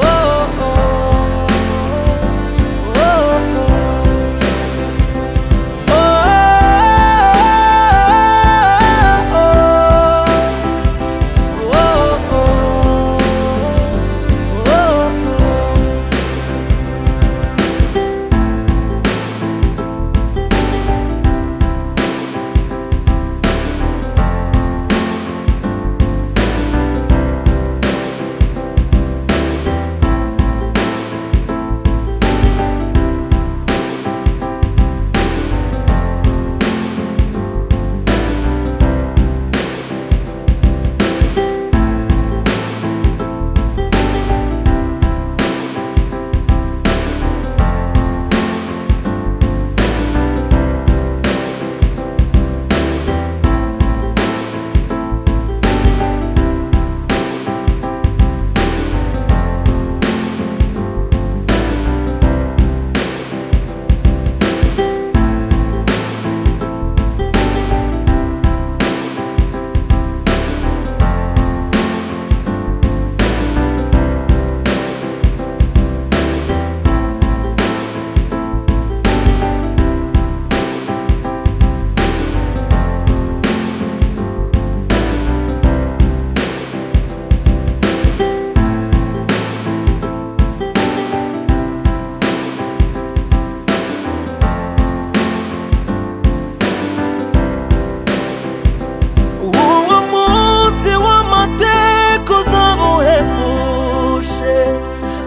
uwo munsi w'amateka uzamuhebuje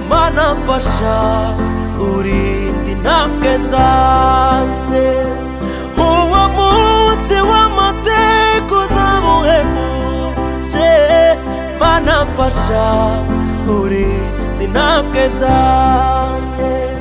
mana mfasha urinde intambwe zanjye uwo munsi w'amateka uzamuhebuje mana mfasha urinde intambwe zanjye